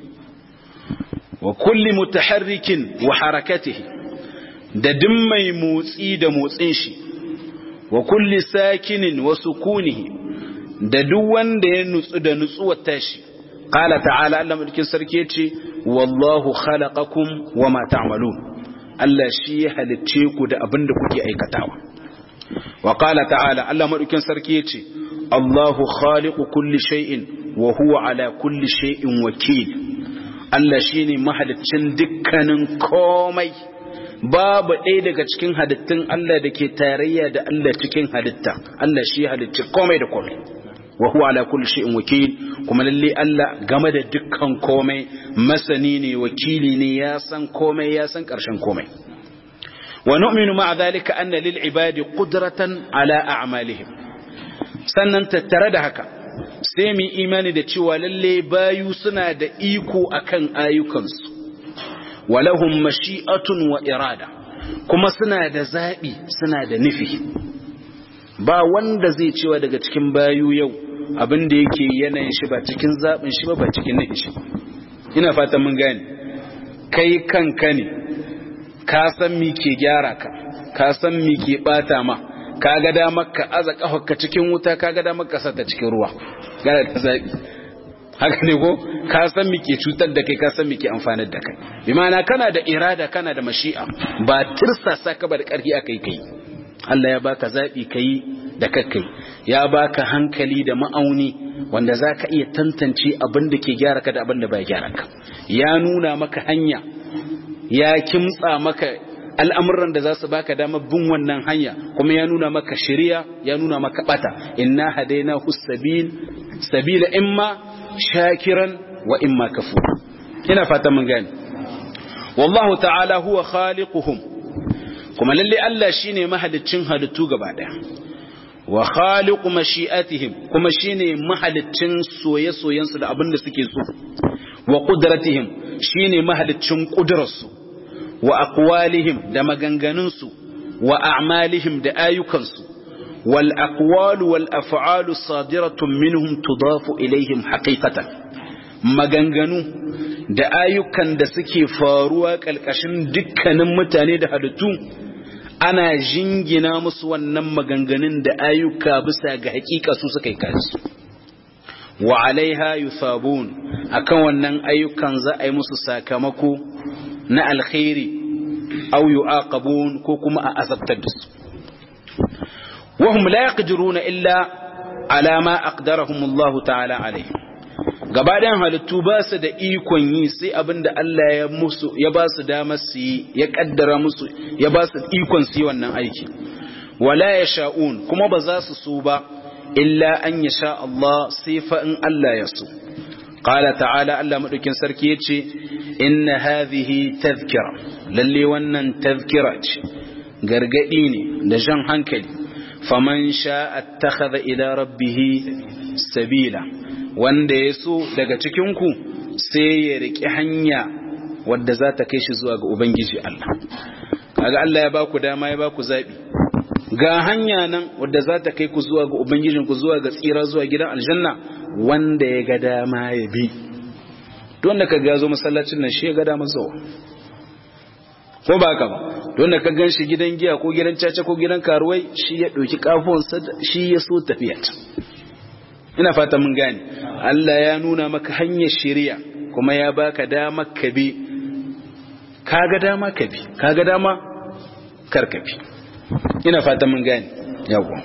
wa kulli mutaharrikin wa harakatihi da duk mai motsi da motsin shi wa kulli sakinin wa sukunihi da duk wanda ya nutsu da nutsuwar tashi qala ta'ala Allah maɗaukakin sarki yace wallahu khalaqakum wa ma ta'malun Allah shi ya halicce ku da abin da kuke aikatawa wa qala ta'ala Allah madaukin sarki yace Allahu khaliqu kulli shay'in wa huwa ala kulli shay'in wakil Allah shine mahaliccin dukkanin komai babu ɗaya daga cikin halittun Allah da ke tarayya da Allah cikin halitta Allah shi halicci komai da komai wa huwa ala kulli shay'in wakil kuma lalle Allah game da dukkan komai masani ne wakili ne ya san komai ya san ƙarshen komai wa nu'minu ma'a dhalika anna lil ibadi qudratan ala a'malihim sannan tattare da haka sai mu imani da cewa lalle bayu suna da iko akan ayyukansu walahum mashi'atun wa irada kuma suna da zabi suna da nufi ba wanda zai cewa daga cikin bayu yau abin da yake yanayin shi ba cikin zabin shi ba ba cikin nufin shi ina fatan mun gane kai kanka ne ka san mi ke gyara ka ka san mi ke bata ma ka ga damar ka aza kafarka cikin wuta ka ga damar ka sata cikin ruwa gara ta zabi haka ne ko ka san mi ke cutar da kai ka san mi ke amfanar da kai bi ma'ana kana da irada kana da mashi'a ba tirsasa ka ba da karfi akai kai Allah ya baka zabi kai da kakkai ya baka hankali da ma'auni wanda zaka iya tantance abin da ke gyara ka da abin da bai gyara ka ya nuna maka hanya ya kimtsa maka al'amuran da za su baka damar bin wannan hanya kuma ya nuna maka shari'a ya nuna maka bata inna hadaina sabil sabila imma shakiran wa imma kafur ina fata mun gane wallahu ta'ala huwa khaliquhum kuma lalle Allah shine mahaliccin halittu gaba daya wa khaliqu mashi'atihim kuma shine mahaliccin soye-soyensu da abin da suke so wa qudratihim shine mahaliccin kudrarsu wa aqwalihim da maganganunsu wa a'malihim da ayyukansu wal aqwalu wal af'alu sadiratun minhum tudafu ilaihim haqiqatan maganganu da ayyukan da suke faruwa kalkashin dukkanin mutane da halittu ana jingina musu wannan maganganun da ayyuka bisa ga hakika su suka yi kansu wa alaiha yusabun akan wannan ayyukan za a yi musu sakamako na alkhairi aw yu'aqabun ko kuma a azabtar da su wahum la yaqdiruna illa ala ma aqdarahum Allah ta'ala alaihi gabaɗayan halittu ba su da ikon yi sai abinda Allah ya musu ya ba su damar su yi ya kaddara musu ya ba su ikon su yi wannan aiki wala yasha'un kuma ba za su so ba illa an yasha Allah sai fa in Allah ya so qala ta'ala Allah madaukin sarki yace inna hadhihi tadhkira lalle wannan tadhkira ce gargadi ne da jan hankali faman sha'a attakhadha ila rabbih sabila wanda ya so daga cikinku sai ya riƙi hanya wadda za ta kai shi zuwa ga Ubangiji Allah. Kaga Allah ya ba ku dama ya ba ku zaɓi. Ga hanya nan wadda za ta kai ku zuwa ga Ubangijinku zuwa ga tsira zuwa gidan aljanna wanda ya ga dama ya bi. Don da ka ga zo masallacin nan shi ya ga dama zuwa. Ko ba ka ba, don da ka gan shi gidan giya ko gidan caca ko gidan karuwai shi ya ɗauki ƙafonsa shi ya so tafiya. ina fata mun gane Allah ya nuna maka hanyar shari'a kuma ya baka dama ka bi kaga dama ka bi kaga dama kar ka bi ina fata mun gane yawa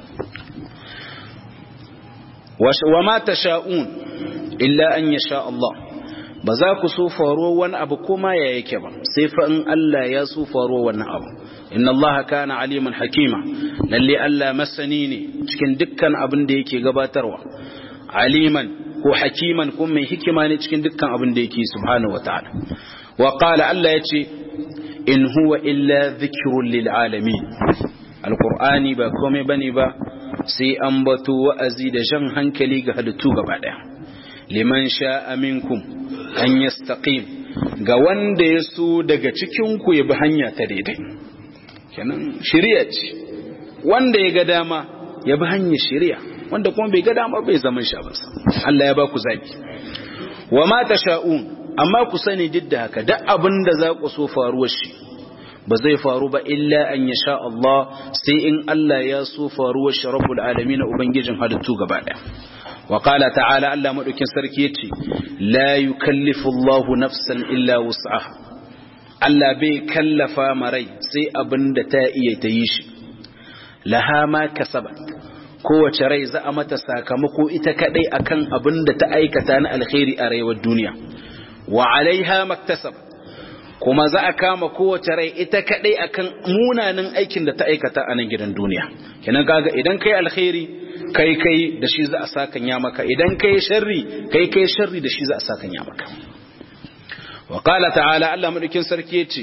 wa ma tasha'un illa an yasha Allah ba za ku so faro wani abu kuma ya yake ba sai fa in Allah ya so faro wannan abu inna allaha kana aliman hakima lalle Allah masani ne cikin dukkan abin da yake gabatarwa aliman ko hakiman ko mai hikima ne cikin dukkan abin da yake subhanahu wataala wa qala Allah yace in huwa illa dhikrun lil alamin alqur'ani ba komai bane ba sai an bato wa'azi da jan hankali ga halittu gaba daya liman sha'a minkum an yastaqim ga wanda ya so daga cikin ku ya bi hanya ta daidai kenan shari'a ce wanda ya ga dama ya bi hanyar shari'a wanda kuma bai ga dama bai zama shi ba Allah ya ba ku zabi wa ma tasha'un amma ku sani duk da haka duk abin da za ku so faruwar shi ba zai faru ba illa an yasha Allah sai in Allah ya so faruwar shi rabbul alamin ubangijin halittu gaba daya wa qala ta'ala Allah madaukin sarki yace la yukallifu Allahu nafsan illa wus'aha Allah bai kallafa marai sai abin da ta iya ta yi shi laha ma kasabat kowace rai za a mata sakamako ita kadai akan abin da ta aikata na alkhairi a rayuwar duniya wa alaiha maktasabat kuma za a kama kowace rai ita kadai akan munanan aikin da ta aikata a nan gidan duniya kenan kaga idan kai alkhairi kai kai da shi za a sakanya maka idan kai sharri kai kai sharri da shi za a sakanya maka wa qala ta'ala Allah madaukin sarki yace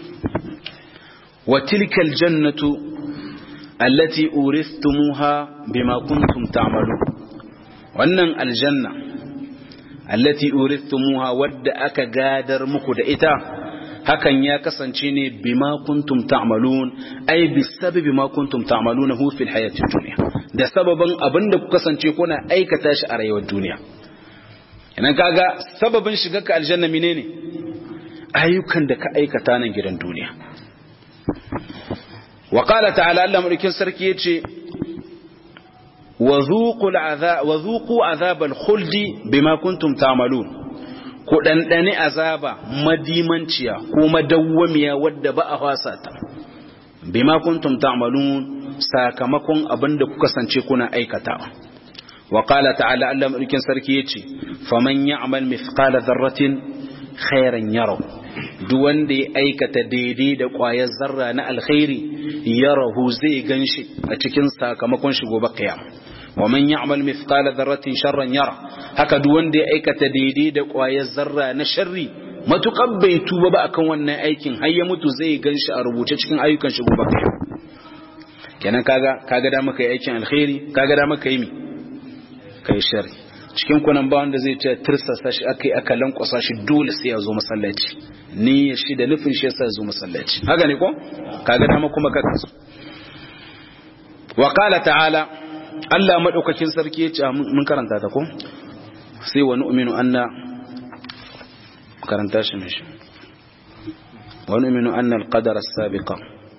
wa tilkal jannatu allati uristumuha bima kuntum ta'malun wannan aljanna allati uristumuha wadda aka gadar muku da ita hakan ya kasance ne bima kuntum ta'malun ai bisababi ma kuntum ta'maluna hu fil hayatid dunya da sababan abinda ku kasance kuna aikata shi a rayuwar duniya idan kaga sababin shiga ka aljanna menene ayyukan da ka aikata nan gidan duniya wa qala ta'ala Allah mulkin sarki yace wa dhuqul azab wa dhuqu azabal khuldi bima kuntum ta'malun ku ɗanɗani azaba madimanciya ko madawwamiya wadda ba a fasa ta bima kuntum ta'malun sakamakon abin da kuka sance kuna aikatawa wa qala ta'ala Allah mulkin sarki yace faman ya'mal mithqala dharratin khairan yarahu duk wanda ya aikata daidai da ƙwayar zarra na alkhairi yarahu zai ganshi a cikin sakamakon shi gobe kiyama ومن يعمل مثقال ذرة شرا يرى haka duk wanda ya aikata daidai da ƙwayar zarra na sharri matuƙar bai tuba ba akan wannan aikin har ya mutu zai ganshi a rubuce cikin ayyukan shi gobe kenan kaga kaga da maka yi aikin alkhairi kaga da maka yi mi kai sharri cikin kunan ba wanda zai ce tirsasa shi akai aka lankwasa shi dole sai ya zo masallaci ni shi da nufin shi yasa ya zo masallaci haka ne ko kaga dama kuma ka kasu wa qala ta'ala Allah madaukakin sarki ya ce mun karanta ta ko sai wa nu'minu anna karanta shi mishi wa nu'minu anna al-qadara as-sabiqa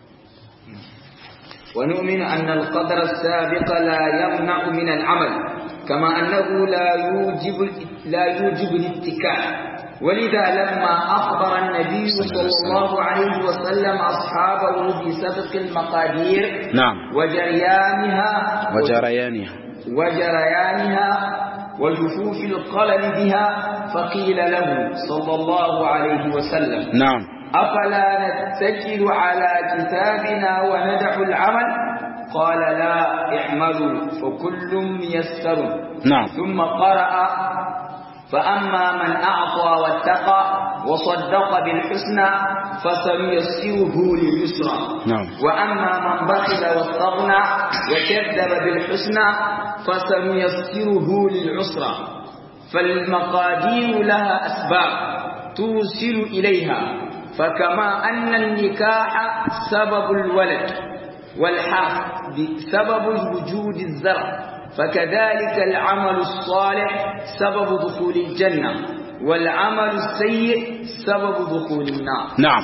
ونؤمن أن القدر السابق لا يمنع من العمل كما أنه لا يوجب لا يوجب الاتكال ولذا لما أخبر النبي صلى الله عليه وسلم أصحابه بسبق المقادير نعم وجريانها وجريانها وجريانها وجفوف القلم بها فقيل له صلى الله عليه وسلم نعم أفلا نتكل على كتابنا وندع العمل قال لا اعملوا فكل ميسر نعم ثم قرأ فأما من أعطى واتقى وصدق بالحسنى فسنيسره لليسرى نعم وأما من بخل واستغنى وكذب بالحسنى فسنيسره للعسرى فالمقادير لها أسباب توصل إليها فكما أن النكاح سبب الولد والحق بسبب وجود الزرع فكذلك العمل الصالح سبب دخول الجنة والعمل السيء سبب دخول النار نعم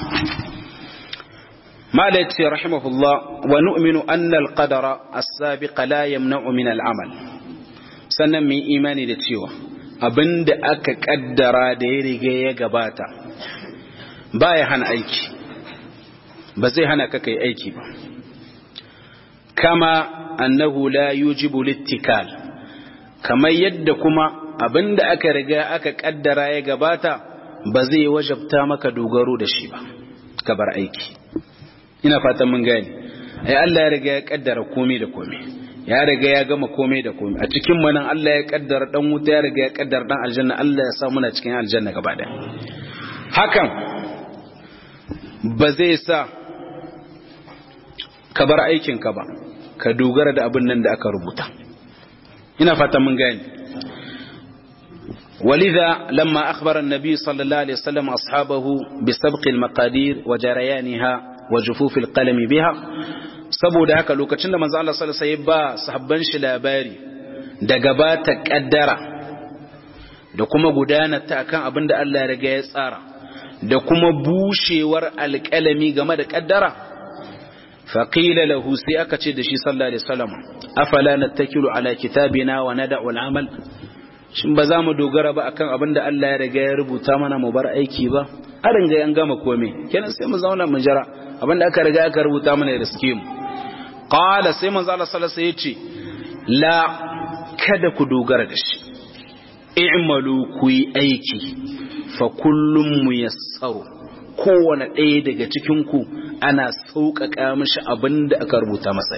ما ليتي رحمه الله ونؤمن أن القدر السابق لا يمنع من العمل سنمي إيماني لتشيوه abin da aka kaddara da ya riga ya gabata ba ya hana aiki ba zai hana ka kai aiki ba kama annahu la yujibu littikal kamar yadda kuma abin da aka riga aka kaddara ya gabata ba zai wajabta maka dogaro da shi ba ka bar aiki ina fatan mun gani ai Allah ya riga ya kaddara komai da komai ya riga ya gama komai da komai a cikin mu nan Allah ya kaddara dan wuta ya riga ya kaddara dan aljanna Allah ya sa muna cikin aljanna gaba daya hakan ba zai sa ka bar aikin ka ba ka dogara da abin nan da aka rubuta ina fatan mun gani ولذا لما أخبر النبي صلى الله عليه وسلم أصحابه بسبق المقادير وجريانها وجفوف القلم بها saboda haka lokacin da manzo Allah sallallahu alaihi wasallam ba sahabban shi labari da gabata kaddara da kuma gudanar ta akan abin da Allah ya riga ya tsara da kuma bushewar alƙalami game da kaddara faqila lahu sai aka ce da shi sallallahu alaihi wasallam afala nattakilu ala kitabina wa nada'u al-amal shin ba za mu dogara ba akan abin da Allah ya riga ya rubuta mana mu bar aiki ba a ringa yan gama komai kenan sai mu zauna mu jira abin da aka riga aka rubuta mana ya riske mu qala sai manzo Allah sallallahu alaihi yace la kada ku dogara da shi i'malu ku yi aiki fa kullum muyassaru kowane ɗaya daga cikin ku ana sauƙaƙa mishi abin da aka rubuta masa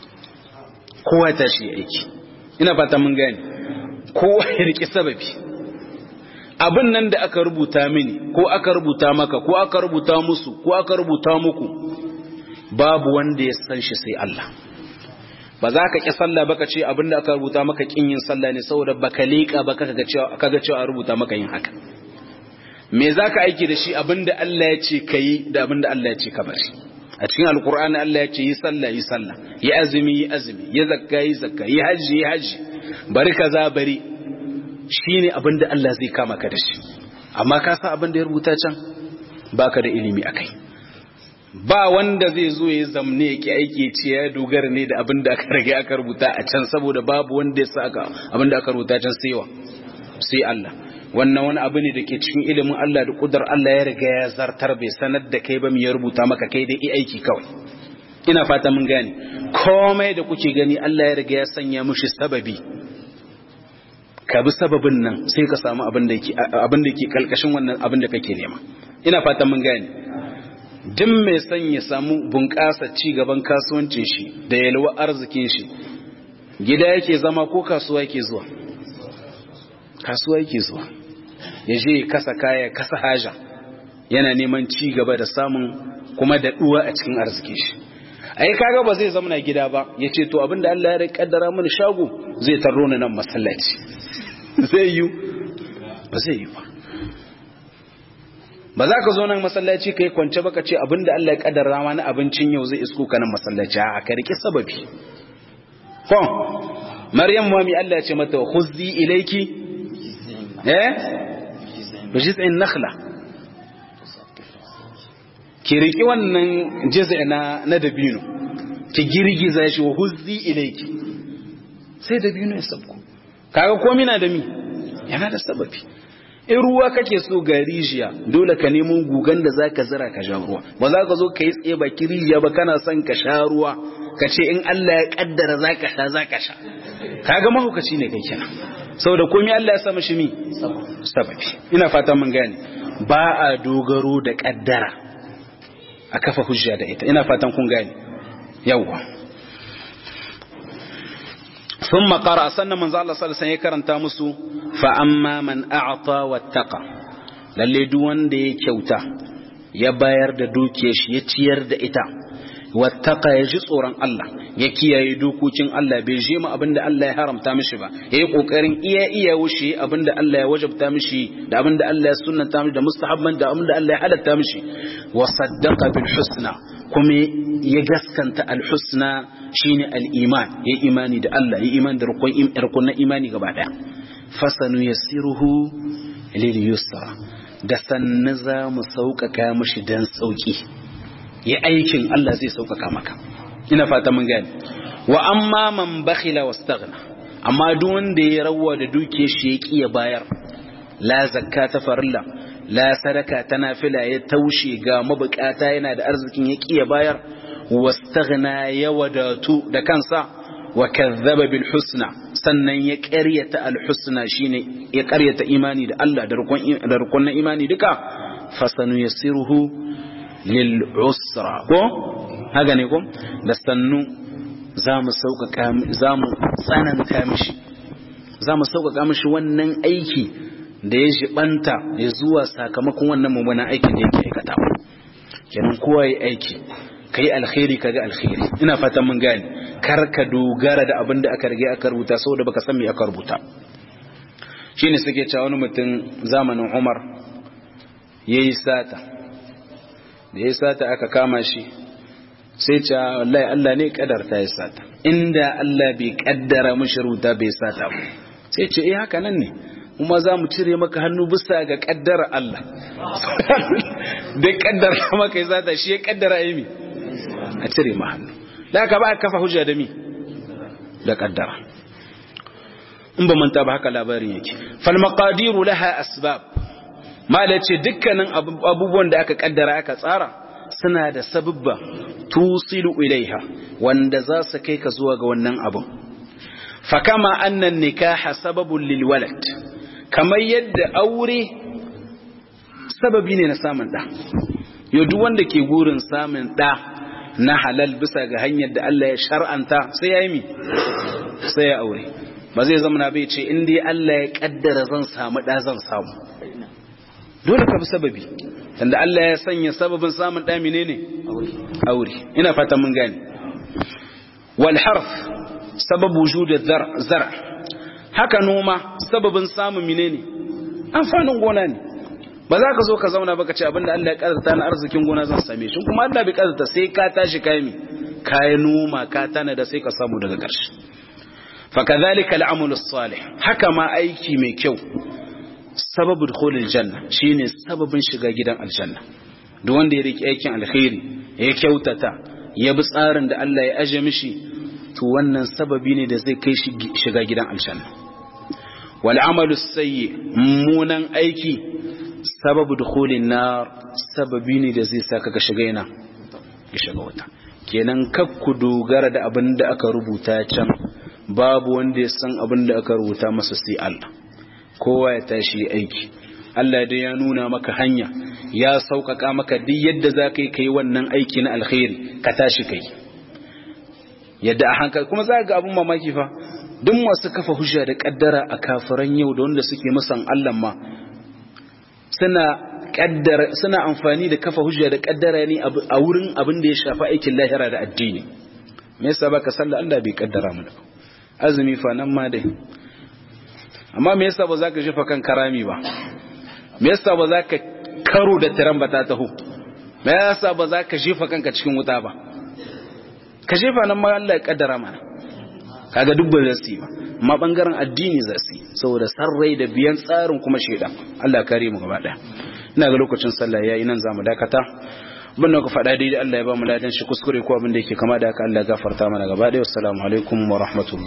kowa ta shi aiki ina fata mun gane kowa ya riƙe sababi abin nan da aka rubuta mini ko aka rubuta maka ko aka rubuta musu ko aka rubuta muku babu wanda ya san shi sai Allah ba za ka ƙi sallah baka ce abin da aka rubuta maka ƙin yin sallah ne saboda baka leƙa ba kaga cewa kaga cewa a rubuta maka yin haka me za ka aiki da shi abin da Allah ya ce ka yi da abin da Allah ya ce ka bari a cikin alkur'ani Allah ya ce yi sallah yi sallah yi azumi yi azumi yi zakka yi zakka yi hajji yi hajji bari kaza bari shine abin da Allah zai kama ka da shi amma ka san abin da ya rubuta can baka da ilimi akai ba wanda zai zo ya zamne yake aiki ce ya dogara ne da abin da aka rage aka rubuta a can saboda babu wanda ya saka abin da aka rubuta can sai wa sai Allah wannan wani abu ne da ke cikin ilimin Allah da kudar Allah ya riga ya zartar bai sanar da kai ba mu ya rubuta maka kai dai aiki kawai ina fata mun gane komai da kuke gani Allah ya riga ya sanya mushi sababi ka bi sababin nan sai ka samu abin da yake abin da yake kalkashin wannan abin da kake nema ina fata mun gane duk mai son ya samu bunƙasa ci gaban kasuwancin shi da yalwa arzikin shi gida yake zama ko kasuwa yake zuwa kasuwa yake zuwa ya je kasa kaya kasa haja yana neman ci gaba da samun kuma da duwa a cikin arzikin shi ai kaga ba zai zama na gida ba ya ce to abinda Allah ya kaddara mana shago zai tarro ni nan masallaci zai yi ba zai yi ba ba za ka zo nan masallaci kai kwance baka ce abinda Allah ya kaddara mana abincin yau zai isko ka nan masallaci a ka riki sababi ko Maryam mami Allah ya ce mata khuzzi ilayki eh bijiz'in nakhla ki riki wannan jiz'i na na dabino ki girgiza shi wa huzzi ilayki sai dabino ya sabko kaga komai na da mi yana da sababi in ruwa kake so ga rijiya dole ka nemo gugan da zaka zira ka sha ruwa ba za ka zo ka yi tsaye baki rijiya ba kana son ka sha ruwa ka ce in Allah ya kaddara zaka sha zaka sha kaga mahaukaci ne kai kenan saboda komai Allah ya sa mishi mi sababi ina fata mun gane ba a dogaro da kaddara a kafa hujja da ita ina fatan kun gane yawwa ثم قرأ سنة من الله صلى الله عليه وسلم يكرن مسو فأما من أعطى واتقى للي دوان دي كيوتا يباير دا دوكيش يتير دا إتا wattaka ya ji tsoron Allah ya kiyaye dokokin Allah bai je mu abinda Allah ya haramta mishi ba yayi kokarin iya iya wuce abinda Allah ya wajabta mishi da abinda Allah ya sunnata mishi da mustahabban da abinda Allah ya halatta mishi wa saddaqa bil husna kuma ya gaskanta al husna shine al iman ya imani da Allah ya imani da rukun rukun imani gaba daya fasanu yassiruhu lil yusra da sanna za mu sauƙaƙa mishi dan sauƙi yi aikin Allah zai sauƙaƙa maka ina fata mun gani wa amma man bakhila wastaghna amma duk wanda ya rawa da duke shi ya kiya bayar la zakka ta farilla la sadaka ta nafila ya taushe ga mabukata yana da arzikin ya kiya bayar wastaghna ya wadatu da kansa wa kazzaba bil husna sannan ya ƙaryata al husna shine ya ƙaryata imani da Allah da rukun da rukun imani duka fasanu yasiruhu lil'usra ko haka ne ko da sannu za mu tsananta mishi za mu sauƙaƙa mishi wannan aiki da ya jibanta ya zuwa sakamakon wannan mummunan aikin da yake aikata kenan kowa ya aiki ka yi alkhairi ka ga alkhairi ina fatan mun gane kar ka dogara da abin da aka rage aka rubuta saboda baka san me aka rubuta shine suke cewa wani mutum zamanin Umar yayi sata da ya sata aka kama shi sai ce wallahi Allah ne kadarta ya sata inda Allah bai kaddara mishi rubuta bai sata ba sai ce eh haka nan ne kuma za mu cire maka hannu bisa ga kaddara Allah da kaddara maka ya sata shi ya kaddara yi mi a cire ma hannu da aka ba a kafa hujja da mi da kaddara in ba manta ba haka labarin yake fal maqadiru laha asbab mala ce dukkanin abubuwan da aka kaddara aka tsara suna da sababba tusilu ilaiha wanda za su kai ka zuwa ga wannan abun fakama annan nikaha sababun lil walad kamar yadda aure sababi ne na samun da yau duk wanda ke gurin samun da na halal bisa ga hanyar da Allah ya shar'anta sai ya yi mi sai ya aure ba zai zama na bai ce in dai Allah ya kaddara zan samu da zan samu dole ka bi sababi tunda Allah ya sanya sababin samun da menene aure ina fata mun gane wal harf sabab wujud zar haka noma sababin samun menene amfanin gona ne ba za ka zo ka zauna baka ce abinda Allah ya kaddara na arzikin gona zan same shi kuma Allah bai kaddara sai ka tashi kai mi kai noma ka tana da sai ka samu daga ƙarshe fa kadhalika al-amal as-salih haka ma aiki mai kyau sababu dukhulil janna shine sababin shiga gidan aljanna duk wanda ya riki aikin alkhairi ya kyautata ya bi tsarin da Allah ya aje mishi to wannan sababi ne da zai kai shi shiga gidan aljanna wal amalu sayyi munan aiki sababu dukhulin nar sababi ne da zai saka ka shiga ina ka shiga wata kenan kakku dogara da abin da aka rubuta can babu wanda ya san abin da aka rubuta masa sai Allah kowa ya tashi aiki Allah dai ya nuna maka hanya ya sauƙaƙa maka duk yadda za ka yi kai wannan aiki na alkhairi ka tashi kai yadda a hankali kuma za ga abin mamaki fa duk masu kafa hujja da kaddara a kafiran yau da wanda suke musan Allah ma suna kaddara suna amfani da kafa hujja da kaddara ne a wurin abin da ya shafi aikin lahira da addini me yasa baka sallah Allah bai kaddara mu azumi fa nan ma dai amma me yasa ba za ka jefa kan karami ba me yasa ba za ka karo da tiran ba ta taho me yasa ba za ka jefa kanka cikin wuta ba ka jefa nan ma Allah ya kaddara mana kaga duk ba zai yi ba amma bangaren addini za su yi saboda sarrai da biyan tsarin kuma shaidan Allah kare mu gaba daya ina ga lokacin sallah yayi nan zamu dakata bin da ku faɗa daidai Allah ya ba mu ladan shi kuskure ko abin da yake kama da haka Allah ya gafarta mana gaba daya assalamu alaikum wa rahmatullah